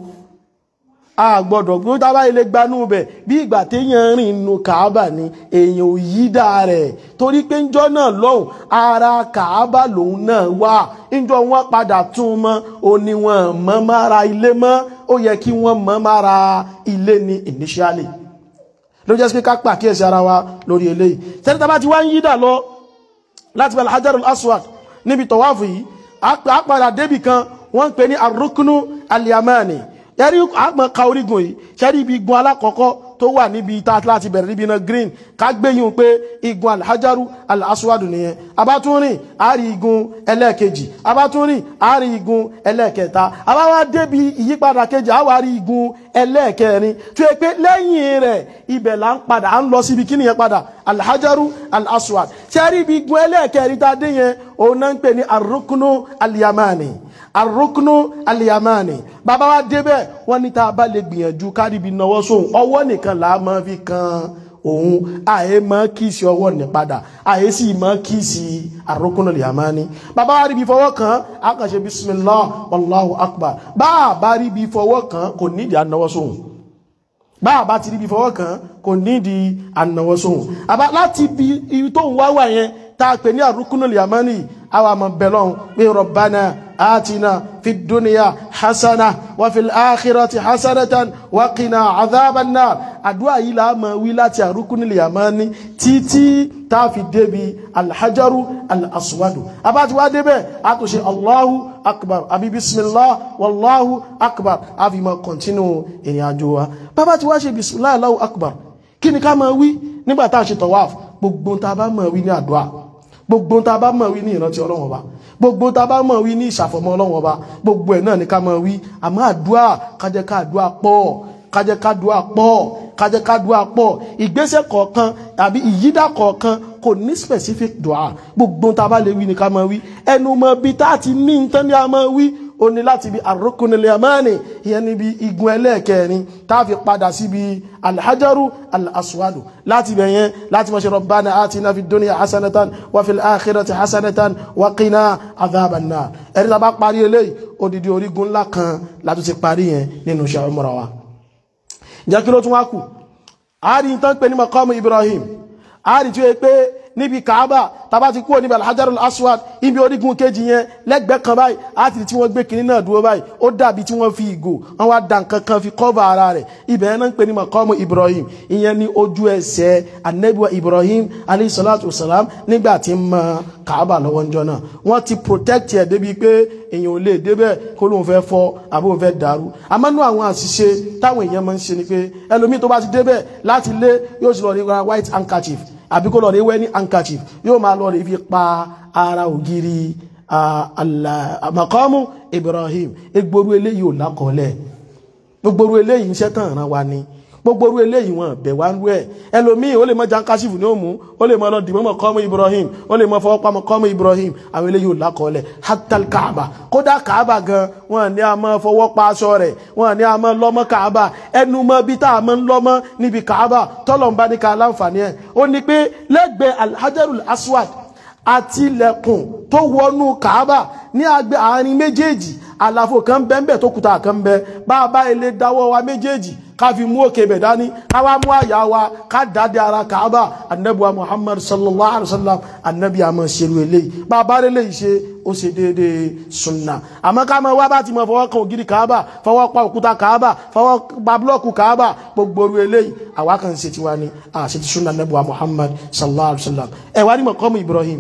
a gbọ́dọ̀ gbé tábà ilé gbanú bẹ̀ bí ìgbà téèyàn rìn inú kàábà ni èèyàn ò yí dá rẹ̀ torí pé ńjọ́ náà lọ́hùn ara kàábà lòun náà wà ńjọ́ wọn padà tún mọ́ òní wọn mọ́ mára ilé mọ́ ó yẹ kí wọ́n mọ́ mára ilé ni initially ló jẹ́ pé ká pàkíyèsí ara wa lórí eléyìí tẹ́lẹ̀ tá bá ti wá ń yídà lọ láti bẹ̀rẹ̀ hajarul aswad níbi tọ̀wáfù yìí a padà débì kan wọ́n ń pè ní arúkúnú aliyamani yẹ́rí àgbọn ka orígun yìí ṣẹ́rí ibi igun alákọ̀ọ́kọ́ tó wà níbi tá láti bẹ̀rẹ̀ níbi iná green ká gbéyìn pé igun alhajaru alaswadu nìyẹn abátúnrìn àárí igun ẹlẹ́ẹ̀kejì abátúnrìn àárí igun ẹlẹ́ẹ̀kẹta abáwá débi ìyípadà kejì àwárí igun ẹlẹ́ẹ̀kẹrin tó yẹ pé lẹ́yìn rẹ̀ ibẹ̀ là ń padà à ń lọ síbi kíni yẹn padà alhajaru alaswad ṣẹ́rí ibi igun ẹlẹ́ẹ̀kẹrin tá a dé yẹn òun náà ń pè ní arúkúnú aliyamani arúkúnú aliyamani bàbá wa débẹ̀ wọ́n ní tá a bá lè gbìyànjú káríbi náwó sóhun ọwọ́ nìkan là á máa fi kan òun àyè máa kíìsì ọwọ́ ní padà àyè sì máa kíìsì arúkúnú aliyamani bàbá wa ríbi fọwọ́ kan a kàn ṣe bismillah wallahu akbar bá a bá ríbi fọwọ́ kan kò nídìí ànáwó sóhun bá a bá ti ríbi fọwọ́ kan kò nídìí ànáwó sóhun àbá láti ibi tó ń wá wà yẹn tá a pè ní arúkúnú aliyamani àwa máa bẹ̀ lọ́hùn pé rabbana آتنا في الدنيا حسنة وفي الآخرة حسنة وقنا عذاب النار àdúà yìí la máa wí láti àrúkúnil yamani títí tá fi débi alhajaru al'aswadu abá ti wá débẹ̀ a tó ṣe allahu akbar àbí bismillah wallahu akbar a fi máa kọ̀ntínú ìrìn àjò wa bàbá ti wá ṣe bismillah allahu akbar kí ni ká máa wí nígbà tá a ṣe tawaf gbogbo tá a bá máa wí ní àdúà gbogbo tá a bá máa wí ní ìrántí ọlọ́run ọba gbogbo tá a bá mọ̀ wí ní ìṣàfọ̀mọ́ ọlọ́run ọba gbogbo ẹ̀ náà ni ká mọ̀ wí àmọ́ àdúà kájẹ́ ká àdúà pọ̀ kájẹ́ ká àdúà pọ̀ kájẹ́ ká àdúà pọ̀ ìgbésẹ̀ kọ̀ọ̀kan tàbí ìyídà kọ̀ọ̀kan kò ní specific dua gbogbo tá a bá lè wí ni ká mọ̀ wí ẹnu mọ̀ bí tá a ti ní nǹkan ní a mọ̀ wí ó ní láti bí arrukunil yamani ìyẹn níbi igun ẹlẹ́ẹ̀kẹrin tá a fi padà síbi alhajaru al-aswadu láti bẹ̀ yẹn láti mọ̀ ṣe rabbana atina fid dunya hasanatan wa fil akhirati hasanatan wa qina adhaban nar ẹ̀rí tá a bá parí eléyìí odidi orígun ńlá kan láti ti parí yẹn nínú iṣẹ́ umra wa jẹ́ kí ló tún wá kù àárín tán pé ní maqamu Ibrahim àárín tí ó yẹ pé níbi Kaaba tàbá ti kúrò níbi alhajarul aswad ibi orígun kejì yẹn lẹ́gbẹ̀ẹ́ kan báyìí àti tí wọ́n gbé kinní náà dúró báyìí ó dàbí tí wọ́n fi ìgò wọ́n wá dà nǹkan kan fi kọ́va ara rẹ̀ ibẹ̀ yẹn náà ń pè ní maqamu Ibrahim ìyẹn ní ojú ẹsẹ̀ anabiwa Ibrahim alayhi salatu wasalam nígbà tí ń mọ Kaaba lọ́wọ́ ńjọ́ náà wọ́n ti protect ẹ̀ débi pé èèyàn ò lè débẹ̀ kó lóun fẹ́ fọ́ àbó òun fẹ́ dàrú àmọ́nú àwọn àṣìṣe táwọn èèyàn máa ń ṣe ni pé ẹlòmíì tó bá ti débẹ̀ láti lé yóò sì lọ rí white handkerchief àbí kó lọ rí wẹ́ ní handkerchief yóò máa lọ rí fi pa ara ògiri maqamu Ibrahim egboro eléyìí ò lákọọ́lẹ̀ gbogbo eléyìí iṣẹ́ tàn ràn wá ni gbogbo orú eléyìí wọn bẹ̀ wá ń rú ẹ̀ ẹlòmíì ó lè mọ jankasifu ní òmù ó lè mọ lọ dìmọ́ maqamu Ibrahim ó lè mọ fọwọ́ pa maqamu Ibrahim àwọn eléyìí ò lákọọ́lẹ̀ hatal kaaba kódà kaaba gan wọn ní a máa fọwọ́ pa aṣọ rẹ̀ wọn ní a máa lọ́mọ kaaba ẹnu mọ́ bí tá a máa ń lọ́mọ níbi kaaba tọ́lọ̀ ń bá ní ká láǹfààní ẹ̀ ó ní pé lẹ́gbẹ̀ẹ́ alhajarul aswad àti ilẹ̀kùn tó wọnú kaaba ní agbẹ́ àárín méjèèjì àlàfo kan bẹ́ẹ̀ tó kùtà kan bẹ́ bá a bá ilé dáwọ́ wa méjèèjì ká fi mú òkè bẹ̀ dání ká wá mú àyà wa ká dáadé ara kàábà anabiwa muhammad sallallahu alaihi wa sallam anabi àmọ́ ṣerú eléyìí bá a bá rí eléyìí ṣe ó ṣe déédéé sunna àmọ́ ká máa wá bá ti mọ fọwọ́ kan ògiri kàábà fọwọ́ pa òkúta kàábà fọwọ́ pa búlọ́ọ̀kù kàábà gbogbo orú eléyìí àwa kan ṣe tiwa ni àṣẹ ti sunna anabiwa muhammad sallallahu alaihi wa sallam ẹ wá ní mọ̀kọ́mù ibrahim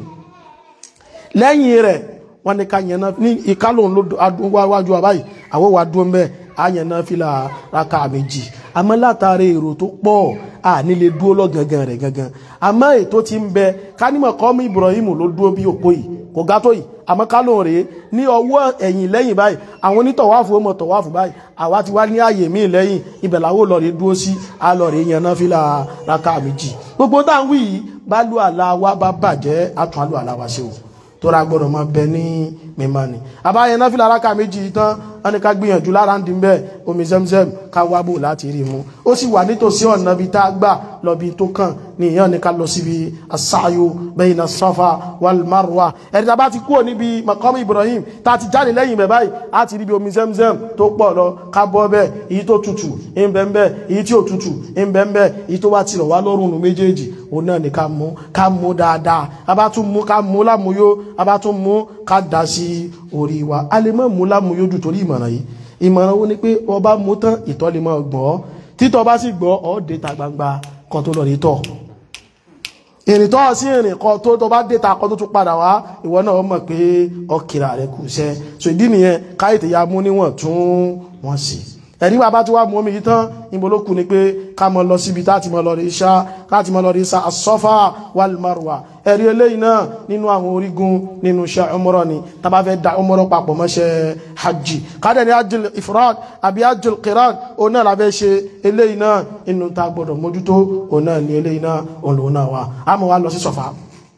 lẹ́yìn rẹ̀ wọ́n ní ká yẹn náà ní ìkálòun ló wájú wa báyìí àwọn wa dúró mbẹ́ àyàn náà fìlà raka méjì àmọ́ látàrí èrò tó pọ̀ à nílé dúró lọ gangan rẹ̀ gangan àmọ́ ètò ti ń bẹ kánímọ̀ kọ́mú Ibrahim ló dúró bí òpó yìí kò ga tó yìí àmọ́ kálòun rèé ní ọwọ́ ẹ̀yìn lẹ́yìn báyìí àwọn onítọ̀wáfù ọmọ tọ̀wáfù báyìí àwa ti wá ní ààyè míì lẹ́yìn ibẹ̀ làwọn olọ́ọ̀rẹ́ dúró sí alọ́ọ̀rẹ́ yẹn náà fìlà raka méjì gbogbo táwọn wí yìí bá lù àlá wa bá bàjẹ́ àtún àlù àlá wa ṣe o tóra gbọ́dọ̀ máa bẹ ní mímọ́ ni àbáyẹn náà fi lára ká méjì tán wọ́n ní ká gbìyànjú lára ń dín bẹ́ẹ̀ omi zemzem ká wábò láti rí mu ó sì wà nítòsí ọ̀nà bíi tá a gbà lọ bí tó kàn ní ìyàn ní ká lọ síbi asáyò bayna safa wal marwa ẹ̀rí tàbá ti kúrò níbi maqam ibrahim tá a ti jáde lẹ́yìn bẹ̀ báyìí á ti rí bí omi zemzem tó pọ̀ lọ ká bọ́ bẹ́ẹ̀ èyí tó tutù ń bẹ́ ń bẹ́ èyí tí ò tutù ń bẹ́ ń bẹ́ èyí tó bá ti rọ̀ wá lọ́rùn nù méjèèjì òun náà ní ká mú ká mú dáadáa a bá tún mú ká mú lámúyó a bá tún mú ká dá sí orí wa a lè mọ́ mú lámúyó jù torí ìmọ̀ràn yìí ìmọ̀ràn wo ni pé ọba mú tán ìtọ̀ lè máa gbọ́ títọ́ bá sì gbọ́ ọ́ dé ta gbangba kan tó lọ rí tọ̀ ìrìn tó sí ìrìn kan tó tó bá dé ta kan tó tún padà wá ìwọ náà mọ̀ pé ọkìrà rẹ kù iṣẹ́ so ìdí nìyẹn káyìtì ya mú níwọ̀n tún wọ́n sí ẹ̀rí bàbá tí wà mú omi yìí tán ìbò ló kù ni pé ká mọ lọ síbi táti mọ lọ rí iṣá láti mọ lọ rí iṣá asọ́fà wal marwa ẹ̀rí eléyìí náà nínú àwọn orígun nínú iṣẹ́ umrah ni tàbá fẹ́ da umrah papọ̀ mọ́ṣẹ́ hajj kádẹ̀ ní hajjul ifrad àbí hajjul qiran òun náà lábẹ́ ṣe eléyìí náà inú ta gbọ́dọ̀ mójútó òun náà ní eléyìí náà òun lòun náà wà á mọ̀ wá lọ sí sọ̀fà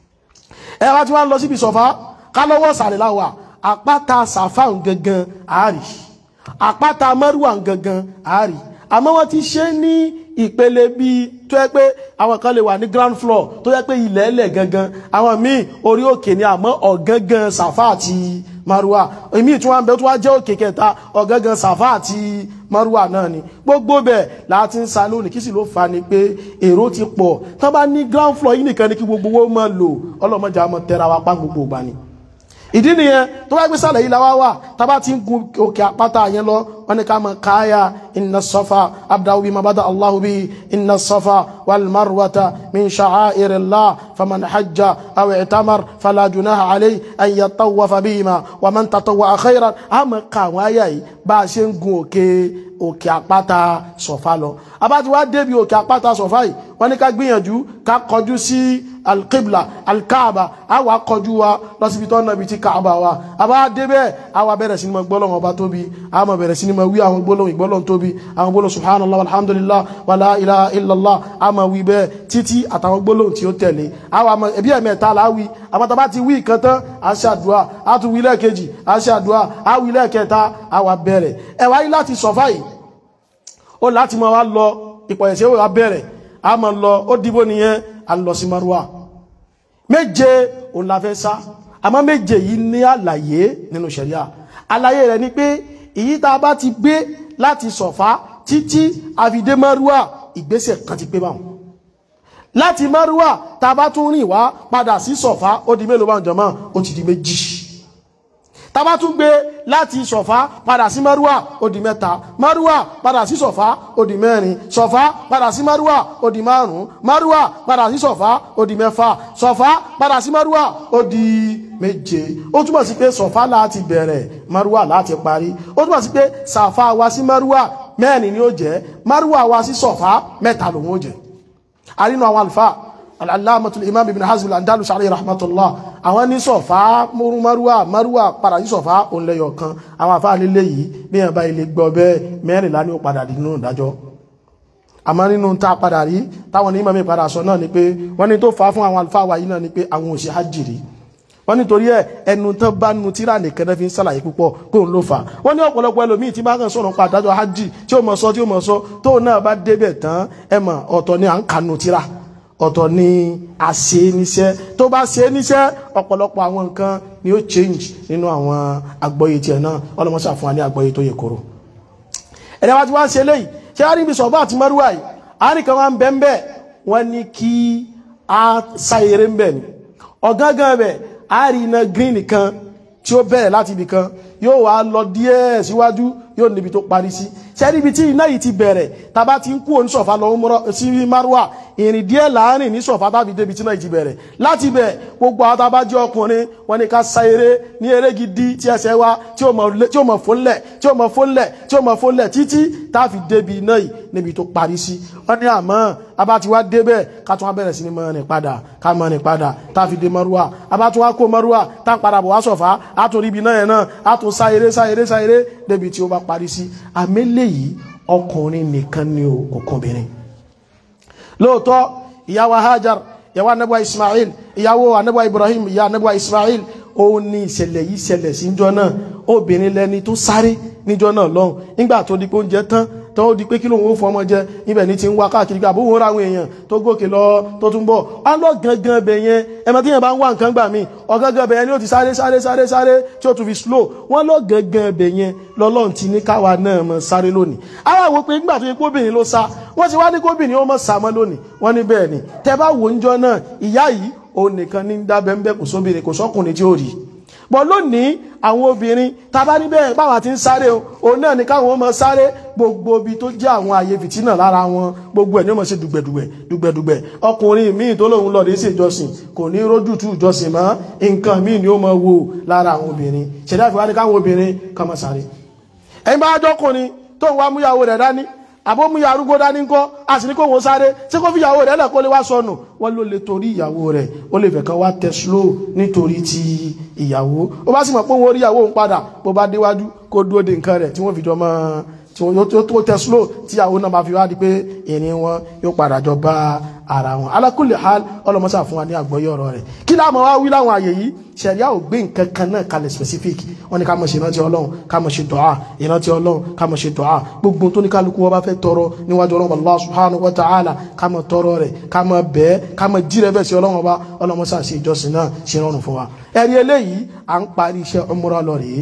ẹ wá tí wá lọ síbi sọ̀fà ká lọ́wọ́ sàrẹ̀ láwà àpáta sàfà gangan àárì àpáta mẹ́rùwà gangan àárì àmọ́ wọ́n ti ṣe ní ìpele bíi tó yẹ pé àwọn kan lè wà ní ground floor tó yẹ pé ilẹ̀ ẹlẹ̀ gangan àwọn míì orí òkè ni àmọ́ ọ̀gangan sàfà àti maruwa èmi tí wọ́n bẹ tó wá jẹ́ òkè kẹta ọ̀gangan sàfà àti maruwa náà ni gbogbo bẹ̀ láti ń sa lónìí kí sì ló fa ni pé èrò ti pọ̀ tán bá ní ground floor yìí nìkan ni kí gbogbo owó máa lò ọlọ́mọdé àmọ́ tẹ́ra wa pa gbogbo ìgbà ni ìdí nìyẹn tó bá gbé sàlẹ̀ yìí láwá wà tàbá ti ń gun òkè àpáta yẹn lọ wọ́n ní ká mọ̀ káyà inna safa abdahu bima bada allahu bi inna safa wal marwata min sha'airillah faman hajja aw i'tamar fala junaha alayhi an yatawafa bihima wa man tatawwa khairan a mọ̀ ká àwọn àyà yìí bá a ṣe ń gun òkè òkè àpáta sọ̀fà lọ abáti wá débi òkè àpáta sọ̀fà yìí wọ́n ní ká gbìyànjú ká kọjú sí alqibla alkaaba a wà kọjú wa lọ síbi tó nàbí tí kaaba wa a bá débẹ̀ a wà bẹ̀rẹ̀ sí ni mo gbọ́lọ̀ ọba tóbi a mọ̀ bẹ̀rẹ̀ sí ni mo wí àwọn gbọ́lọ̀ ìgbọ́lọ̀ tóbi àwọn gbọ́lọ̀ subhanallah alhamdulillah wa la ilaha illallah a mọ̀ wí bẹ́ẹ̀ títí àtàwọn gbọ́lọ̀ tí ó tẹ̀lé a wà mọ̀ ẹbí ẹ̀mẹ́ta la wí àwọn tàbá ti wí ìkan tán a ṣe àdúrà a tún wí lẹ́ẹ̀kejì a ṣe àdúrà a wí lẹ́ẹ̀kẹta a wà bẹ̀rẹ̀ ẹ wáyé láti sọ̀fà yìí ó láti máa wá lọ ìpọ̀yẹ̀sẹ̀ ó wà bẹ̀rẹ̀ a máa lọ ó dìbò nìyẹn a lọ sí maruwa méje òun la fẹ́ sá àmọ́ méje yìí ní àlàyé nínú ṣẹ̀ríà àlàyé rẹ̀ ni pé èyí tá a bá ti gbé láti sọ̀fá títí àfidé márùwà ìgbésẹ̀ kan ti pé báwọn láti márùwà tá a bá tún rìn wá padà sí sọ̀fá ó di mélòó báwọn jọmọ́ ó ti di méjì tá a bá tún gbé láti sọ̀fá padà sí márùwà ó di mẹ́ta márùwà padà sí sọ̀fá ó di mẹ́rin sọ̀fá padà sí márùwà ó di márùn márùwà padà sí sọ̀fá ó di mẹ́fà sọ̀fá padà sí márùwà ó di méje ó túmọ̀ sí pé sọ̀fá láti bẹ̀rẹ̀ márùwà láti parí ó túmọ̀ sí pé sàfá wa sí márùwà mẹ́rin ni ó jẹ́ márùwà wa sí sọ̀fá mẹ́ta lòun ó jẹ́ àrínú àwọn àlùfáà al'alamatul imam ibn hazm al-andalus alayhi rahmatullah àwọn ní sọ̀fá múrú marúwà marúwà padà sí sọ̀fá òun lẹ́yọ̀ kan àwọn àfáà lílé yìí bí ẹ̀bá ilé gbọ́ bẹ́ẹ̀ mẹ́rìnlá ní ó padà nínú ìdájọ́ àmọ́ nínú tá padà rí táwọn ní mọ́mí padà sọ náà ni pé wọ́n ní tó fà fún àwọn àlùfáà wa yìí náà ni pé àwọn òṣè hajjiri wọ́n nítorí ẹ̀ ẹnu tán bá nu tíra nìkan náà fi ń sàlàyé púpọ̀ kó ń ló fà wọ́n ní ọ̀pọ̀lọpọ̀ ẹlòmíì tí bá kàn sọ̀rọ̀ pa àdájọ́ hajj tí ó mọ̀ sọ tí ó mọ̀ sọ tóun náà bá débẹ̀ tán ẹ mọ̀ ọ̀tọ̀ ni à ń kanu tíra ọ̀tọ̀ ni a ṣe níṣẹ́ tó bá ṣe níṣẹ́ ọ̀pọ̀lọpọ̀ àwọn nǹkan ni ó change nínú àwọn àgbọ́yé tiẹ̀ náà ọlọ́mọṣà fún wa ní àgbọ́yé tó yẹ kóró ẹ̀rẹ́ wá ti wá ń ṣe léyìí ṣé a rí ibi sọ̀bá àti mẹ́rùwá yìí a rí kan wá ń bẹ́ ń bẹ́ wọ́n ní kí a sa eré ń bẹ̀ ni ọ̀gángan bẹ̀ a rí iná green kan tí ó bẹ̀rẹ̀ láti ibì kan yóò wá lọ díẹ̀ síwájú yóò níbi tó parí sí ṣẹ́rí ibi tí iná yìí ti bẹ̀rẹ̀ tàbá ti ń kú òní sọ̀fà lọ sí márùwà ìrìn díẹ̀ láàrin ní sọ̀fà tàbí débi tí iná yìí ti bẹ̀rẹ̀ láti bẹ̀ gbogbo àwọn tàbá jẹ́ ọkùnrin wọn ni ká sa eré ní eré gidi tí ẹsẹ̀ wa tí ó mọ̀ fónlẹ̀ tí ó mọ̀ fónlẹ̀ tí ó mọ̀ fónlẹ̀ títí tá fi débi iná yìí níbi tó parí sí wọ́n ní àmọ́ abá ti wá débẹ̀ ká tún wá bẹ̀rẹ̀ sí ní mọ́ ní padà ká mọ́ ní padà tá fi dé mọ́rúwà abá tún wá kó mọ́rúwà tá padà bọ̀ wá sọ̀fà á tún ríbi náà yẹn náà á tún sá eré sá eré sá eré débi tí ó bá parí sí àmẹ́lẹ̀ yìí ọkùnrin nìkan ni ó ọkùnrin lóòótọ́ ìyàwó Hajar ìyàwó anábọ̀ Ismail ìyàwó anábọ̀ Ibrahim ìyá anábọ̀ Ismail ó ní ìṣẹ̀lẹ̀ yìí ṣẹlẹ̀ sí níjọ́ náà obìnrin lẹni tó sáré níjọ́ náà lọ́hùn nígbà tó di pé oúnjẹ tán tó di pé kí lóun ó fọmọ jẹ ibẹ̀ ní ti ń wá káàkiri gbà bóun ó ra àwọn èèyàn tó gòkè lọ tó tún bọ̀ wá lọ gangan bẹ̀ yẹn ẹmọ tí yẹn bá ń wá nǹkan gbà mí ọ̀gangan bẹ̀ yẹn ni ó ti sáré sáré sáré sáré tí ó tún fi slow wọ́n lọ gangan bẹ̀ yẹn lọ́lọ́run ti ní káwa náà mọ̀ sáré lónìí àwọn àwọn pé nígbà tó yẹ kóbìnrin ló sá wọ́n ti wá ní kóbìnrin ó mọ̀ sá mọ́ lónìí wọ́n ní bẹ́ẹ̀ ni tẹ bá wò ń jọ náà ìyá yìí òun nìkan ní dábẹ́ ń bẹ́ kò sóbìnrin kò sọ́kùnrin tí ó rí bọ́ lónìí àwọn obìnrin tàbá níbẹ̀ báwa ti ń sáré o òun náà ní káwọn ọmọ sáré gbogbo ibi tó jẹ́ àwọn àyè fìtínà lára wọn gbogbo ẹ̀ ní ọmọ sí dùgbẹ̀dùgbẹ̀ dùgbẹ̀dùgbẹ̀ ọkùnrin míì tó lóun lọ rí sí ìjọsìn kò ní rójú tú ìjọsìn mọ́ nǹkan míì ni ó mọ wò lára àwọn obìnrin ṣẹ̀dá ìfìwá ní káwọn obìnrin kan mọ́ sáré ẹ̀yin bá jọ́kùnrin tó ń wá múyàwó rẹ̀ dání àbómúyà arúgbó dání ńkọ́ a sì ní kó wọn sáré tí kò fi ìyàwó rẹ̀ lẹ̀ kó lè wá sọnù wọ́n ló lè torí ìyàwó rẹ̀ ó lè fẹ́ kan wá tẹ slow nítorí ti ìyàwó ó bá sì mọ̀ pé wọ́n rí ìyàwó ń padà bó bá déwájú kó dúró de nǹkan rẹ̀ tí wọ́n fi jọ mọ́ tí wọ́n tó tẹ slow tí ìyàwó náà bá fi wá di pé ìrìn wọn yóò padà jọ bá ara wọn ala kulli hal ọlọmọsá fún wa ní àgbọ́yé ọ̀rọ̀ rẹ̀ kí láàmú wá wí láwọn àyè yìí ṣẹ̀ríà ò gbé nǹkan kan náà kalẹ̀ specific wọ́n ní ká mọ̀ ṣe ìrántí ọlọ́run ká mọ̀ ṣe dùá ìrántí ọlọ́run ká mọ̀ ṣe dùá gbogbo tó ní kálukú wọn bá fẹ́ tọrọ níwájú ọlọ́run Allah subhanahu wa ta'ala ká mọ̀ tọrọ rẹ̀ ká mọ̀ bẹ́ẹ̀ ká mọ̀ jírẹ̀ bẹ́ẹ̀ sí ọlọ́run ọba ọlọ́mọsá ṣe ìjọsìn náà ṣe rọrùn fún wa ẹ̀rí eléyìí à ń parí iṣẹ́ umrah lọ rèé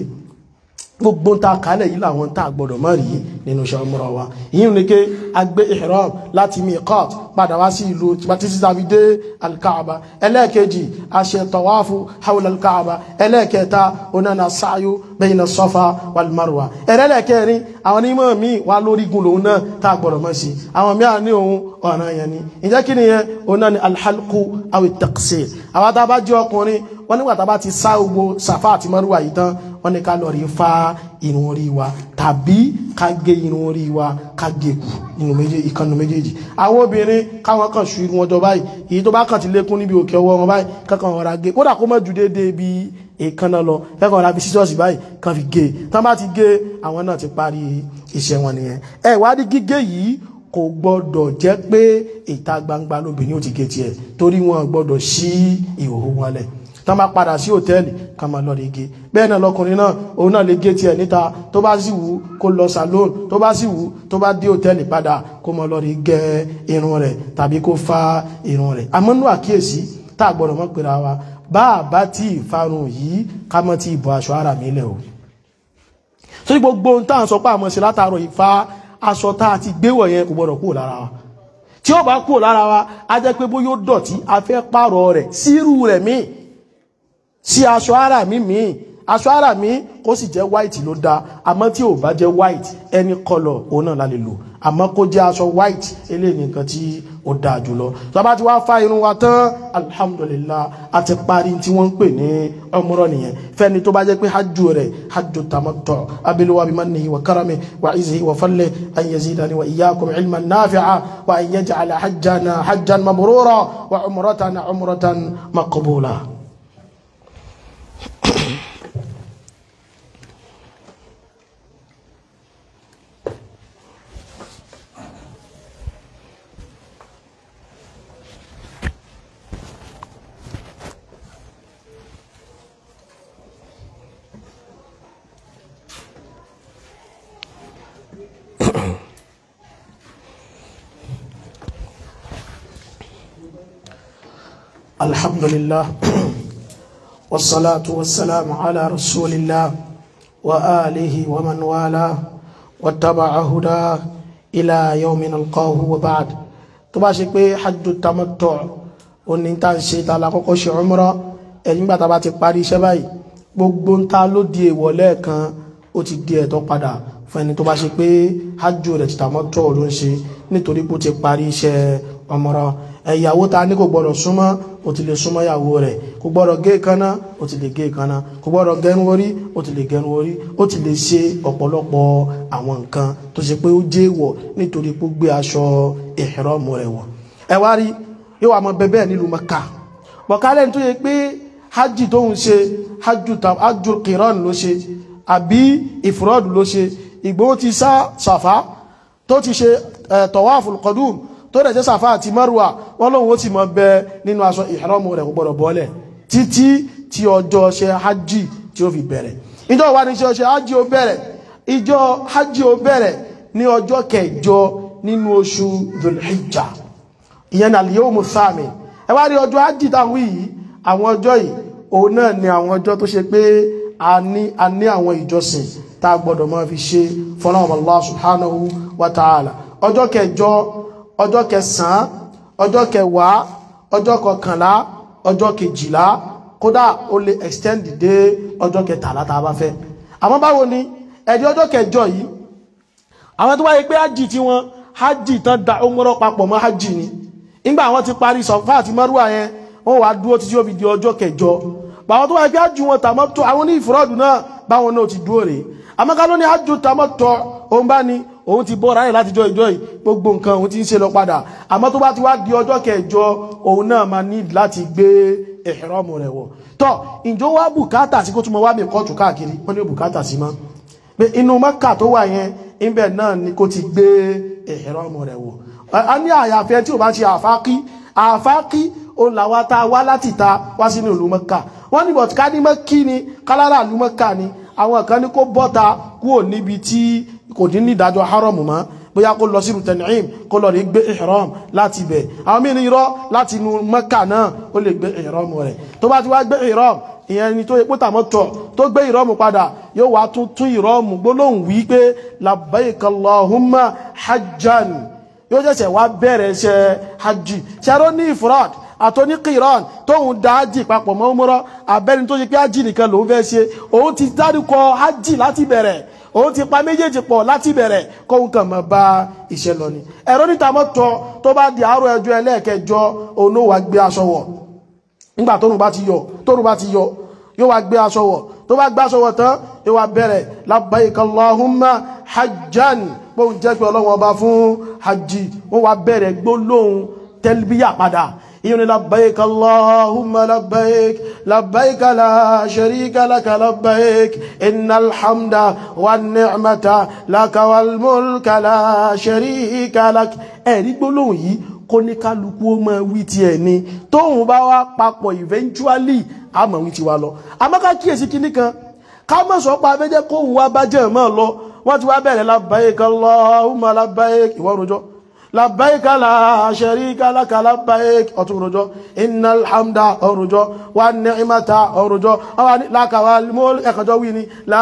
gbogbo ta kálẹ̀ yìí làwọn tá a gbọ́dọ̀ má rí nínú iṣẹ́ umrah wa yìí ní ké agbé ihram láti miqat padà wá sí ìlú títí tàbí dé alkaaba ẹlẹ́ẹ̀kejì a ṣe tawafu hawla alkaaba ẹlẹ́ẹ̀kẹta onana sáyó bayna safa wal marwa ẹlẹ́ẹ̀kẹrin àwọn onímọ̀ mi wà lórí gun lòun náà tá a gbọ́dọ̀ mọ́ sí àwọn míì ní òun ọ̀ràn yẹn ni ìjẹ́ kí nìyẹn oná ni alhalku awi taqsir àwọn tá a bá jẹ́ ọkùnrin wọ́n nígbà tá a bá ti sá gbogbo safa àti marwa yìí tán wọ́n ní ká lọ rí fa irun orí wa tàbí ká gé irun orí wa ká gé kù nínú méjèèjì ìkànnì méjèèjì àwọn obìnrin káwọn kan ṣu irun ọjọ́ báyìí èyí tó bá kàn ti lékún níbi òkè ọwọ́ wọn báyìí kankan ọ̀rá gé kódà kó mọ̀ ju déédéé bí èékánná lọ kẹ́kọ̀ọ́ ọ̀rá bí sísọ́ọ̀sì báyìí kan fi gé tán bá ti gé àwọn náà ti parí iṣẹ́ wọn nìyẹn ẹ wádìí gígé yìí kò gbọ́dọ̀ jẹ́ pé ìta gbangba lóbìnrin ò ti gé tiẹ̀ torí wọn gbọ́dọ̀ sí ìhòòhò wọn lẹ̀ tán bá padà sí hòtẹ́ẹ̀lì ká máa lọ rí gé bẹ́ẹ̀ náà lọkùnrin náà òun náà lè gé tiẹ̀ níta tó bá sì wù kó lọ salon tó bá sì wù tó bá dé hòtẹ́ẹ̀lì padà kó máa lọ rí gé irun rẹ̀ tàbí kó fa irun rẹ̀ àmọ́ nú àkíyèsí tá a gbọ́dọ̀ mọ́ pera wa bá a bá tí ì farun yìí ká mọ́ tí ì bọ́ aṣọ ara mi lẹ̀ o sórí gbogbo ohun táwọn sọ pé àmọ́ ṣe látàárọ̀ ìfa aṣọ tá a ti gbéwọ̀ yẹn kò gbọ́dọ̀ kúrò lára wa tí ó bá kúrò lára wa á jẹ́ pé bó yóò dọ̀tí a fẹ́ pààrọ̀ rẹ̀ sírú rẹ̀ míì sí aṣọ ara mi míì aṣọ ara mi kó sì jẹ́ white ló dáa àmọ́ tí ò bá jẹ́ white any colour òun náà la lè lò àmọ́ kó jẹ́ aṣọ white eléyìí nǹkan tí ó dáa jùlọ tó bá ti wá fa irun wa tán alhamdulillah a ti parí tí wọ́n ń pè ní umrah nìyẹn fẹ́ni tó bá jẹ́ pé hajj rẹ̀ hajj tamattu abiluwa bi mannihi wa karami wa izhi wa fadli an yazidani wa iyyakum ilman nafi'a wa an yaj'ala hajjana hajjan mabrura wa umratana umratan maqbula. الحمد لله والصلاة والسلام على رسول الله وآله ومن والاه واتبع هداه إلى يوم نلقاه وبعد tó bá ṣe pé hajj tamattu òní tá ń ṣe tààlà kọ́kọ́ ṣe umrah ẹ̀yìn gbà tá bá ti parí iṣẹ́ báyìí gbogbo ń ta ló di èèwọ̀ lẹ́ẹ̀kan ó ti di ẹ̀tọ́ padà fún ẹni tó bá ṣe pé hajj rẹ̀ ti tamattu ló ń ṣe nítorí pé ó ti parí iṣẹ́ umrah ẹ̀yàwó ta ní kò gbọ́dọ̀ súnmọ́ ó ti lè súnmọ́ ìyàwó rẹ̀ kò gbọ́dọ̀ gé kaná ó ti lè gé kaná kò gbọ́dọ̀ gẹrun orí ó ti lẹ gẹrun orí ó ti lè ṣe ọ̀pọ̀lọpọ̀ àwọn nǹkan tó ṣe pé ó jẹ́ èèwọ̀ nítorí pé ó gbé aṣọ ìhìrọ́mù rẹ̀ wọ̀ ẹ wá rí yóò wà mọ bẹbẹ nílùú Mẹ́kà bọ̀kálẹ̀ tó yẹ pé hajj tó ń ṣe hajj qiran ló ṣe àbí ìfúrọ́dù ló ṣe Ìgbòho ti sá Sàfá tó ti ṣe tawaful qudum tó dẹ̀ jẹ́ sàfá àti marwa wọ́n lóhun ó ti mọ́ bẹ nínú aṣọ ìhẹ́rọ́mù rẹ̀ gbọ́dọ̀ bọ́lẹ̀ títí tí ọjọ́ ṣe hajji tí ó fi bẹ̀rẹ̀ ìjọ wà ní ṣe hajji ó bẹ̀rẹ̀ ìjọ hajji ó bẹ̀rẹ̀ ní ọjọ́ kẹjọ nínú oṣù dhulhijja ìyẹn ní al-yawmu thamin ẹ wá rí ọjọ́ hajji táwọn yìí àwọn ọjọ́ yìí òun náà ni àwọn ọjọ́ tó ṣe pé a ní a ní àwọn ìjọsìn tá a gbọ́dọ̀ máa fi ṣe fọ́nà Allah subhanahu wa ta'ala ọjọ́ kẹjọ ọjọ́ kẹsàn-án ọjọ́ kẹwàá ọjọ́ kọkànlá ọjọ́ kejìlá kódà ó lè extend dé ọjọ́ kẹtàlá tá a bá fẹ́ àmọ́ báwo ni ẹ̀dí ọjọ́ kẹjọ yìí àwọn tó wáyé pé hajj tí wọ́n hajj tán da umrah papọ̀ mọ́ hajj ni nígbà àwọn ti parí sọ̀fà àti mọ́rúwà yẹn wọ́n wá dúró títí ó fi di ọjọ́ kẹjọ báwọn tó wáyé pé hajj wọn tàmọ́ tó àwọn ní ìfúrọ́dù náà báwọn náà ti dúró rèé àmọ́ ká ló ní hajj tàmọ́ tọ́ òun bá ní òun ti bọ́ ráyè láti jọ ìjọ yìí gbogbo nǹkan òun ti ń ṣe lọ padà àmọ́ tó bá ti wá di ọjọ́ kẹjọ òun náà máa ní láti gbé ìhrọ́mù rẹ̀ wọ̀ tọ́ ìjọ wá bùkátà sí kó túnmọ̀ wá mi kọ́ọ̀tù káàkiri wọ́n ní bùkátà sí mọ́ pé inú Mẹ́kà tó wà yẹn ibẹ̀ náà ni kó ti gbé ìhrọ́mù rẹ̀ wọ̀ a ní àyàfẹ́ tí ò bá ṣe àfákí àfákí òun làwa tá a wá láti ta wá sínú ìlú Mẹ́kà wọ́n ní bọ̀tí ká ní mọ́kí ni kálára ìlú Mẹ́kà ni àwọn kan ní kó bọ́ta kúrò níbi tí kò ní ní ìdájọ́ haram mọ́ bóyá kó lọ sínú Tan'im kó lọ rí gbé ihram láti bẹ̀ àwọn mí ní irọ́ láti inú Mẹ́kà náà ó lè gbé ihram rẹ̀ tó bá ti wá gbé ihram ìyẹn ni tó yẹ pé tàmọ́ tọ̀ tó gbé ihram padà yóò wá tún tún ihram gbólóhùn wí pé labbaik Allahumma hajjan yóò ṣẹ̀ṣẹ̀ wá bẹ̀rẹ̀ iṣẹ́ hajj ṣẹ́rọ ní ifrad àtọ́ní qiran tóun dá hajj papọ̀ mọ́ umrah abẹ́ni tó ṣe pé hajj nìkan lòun fẹ́ ṣe òun ti dárúkọ hajj láti bẹ̀rẹ̀ òun ti pa méjèèjì pọ̀ láti bẹ̀rẹ̀ kóhun kàn máa bá iṣẹ́ lọ ni ẹ̀rọ níta mọ́ tọ́ tó bá di àárọ̀ ẹjọ́ ẹlẹ́ẹ̀kẹjọ òun ló wá gbé aṣọ wọ̀ nígbà tóun bá ti yọ tóun bá ti yọ yóò wá gbé aṣọ wọ̀ tó bá gbé aṣọ wọ̀ tán yóò wá bẹ̀rẹ̀ labbaik Allahumma hajjan bóun jẹ́ pé ọlọ́wọ́n ọba fún hajj wọ́n wá bẹ̀rẹ̀ gbólóhùn tẹ́lbíyà padà ìyẹn ni labbaik Allahumma labbaik labbaik la sharika laka labbaik innal hamda wan ni'mata laka wal mulka la sharika lak ẹ̀rí gbólóhùn yìí kó ní kálukú ó máa wí ti ẹ̀ ni tóun bá wá papọ̀ eventually a máa wí ti wa lọ àmọ́ ká kíyèsí kinní kan ká mọ̀ sọ pa abẹ́jẹ́ kóhun wá bá jẹ́ mọ́ lọ wọ́n ti wá bẹ̀rẹ̀ labbaik Allahumma labbaik ìwọ́n rojọ́ labbaik la sharika laka labbaik ọ̀tún rojọ́ innal hamda ọrùjọ́ wa ni'mata ọrùjọ́ àwọn laka wal mulk ẹ̀kọjọ́ wí ni la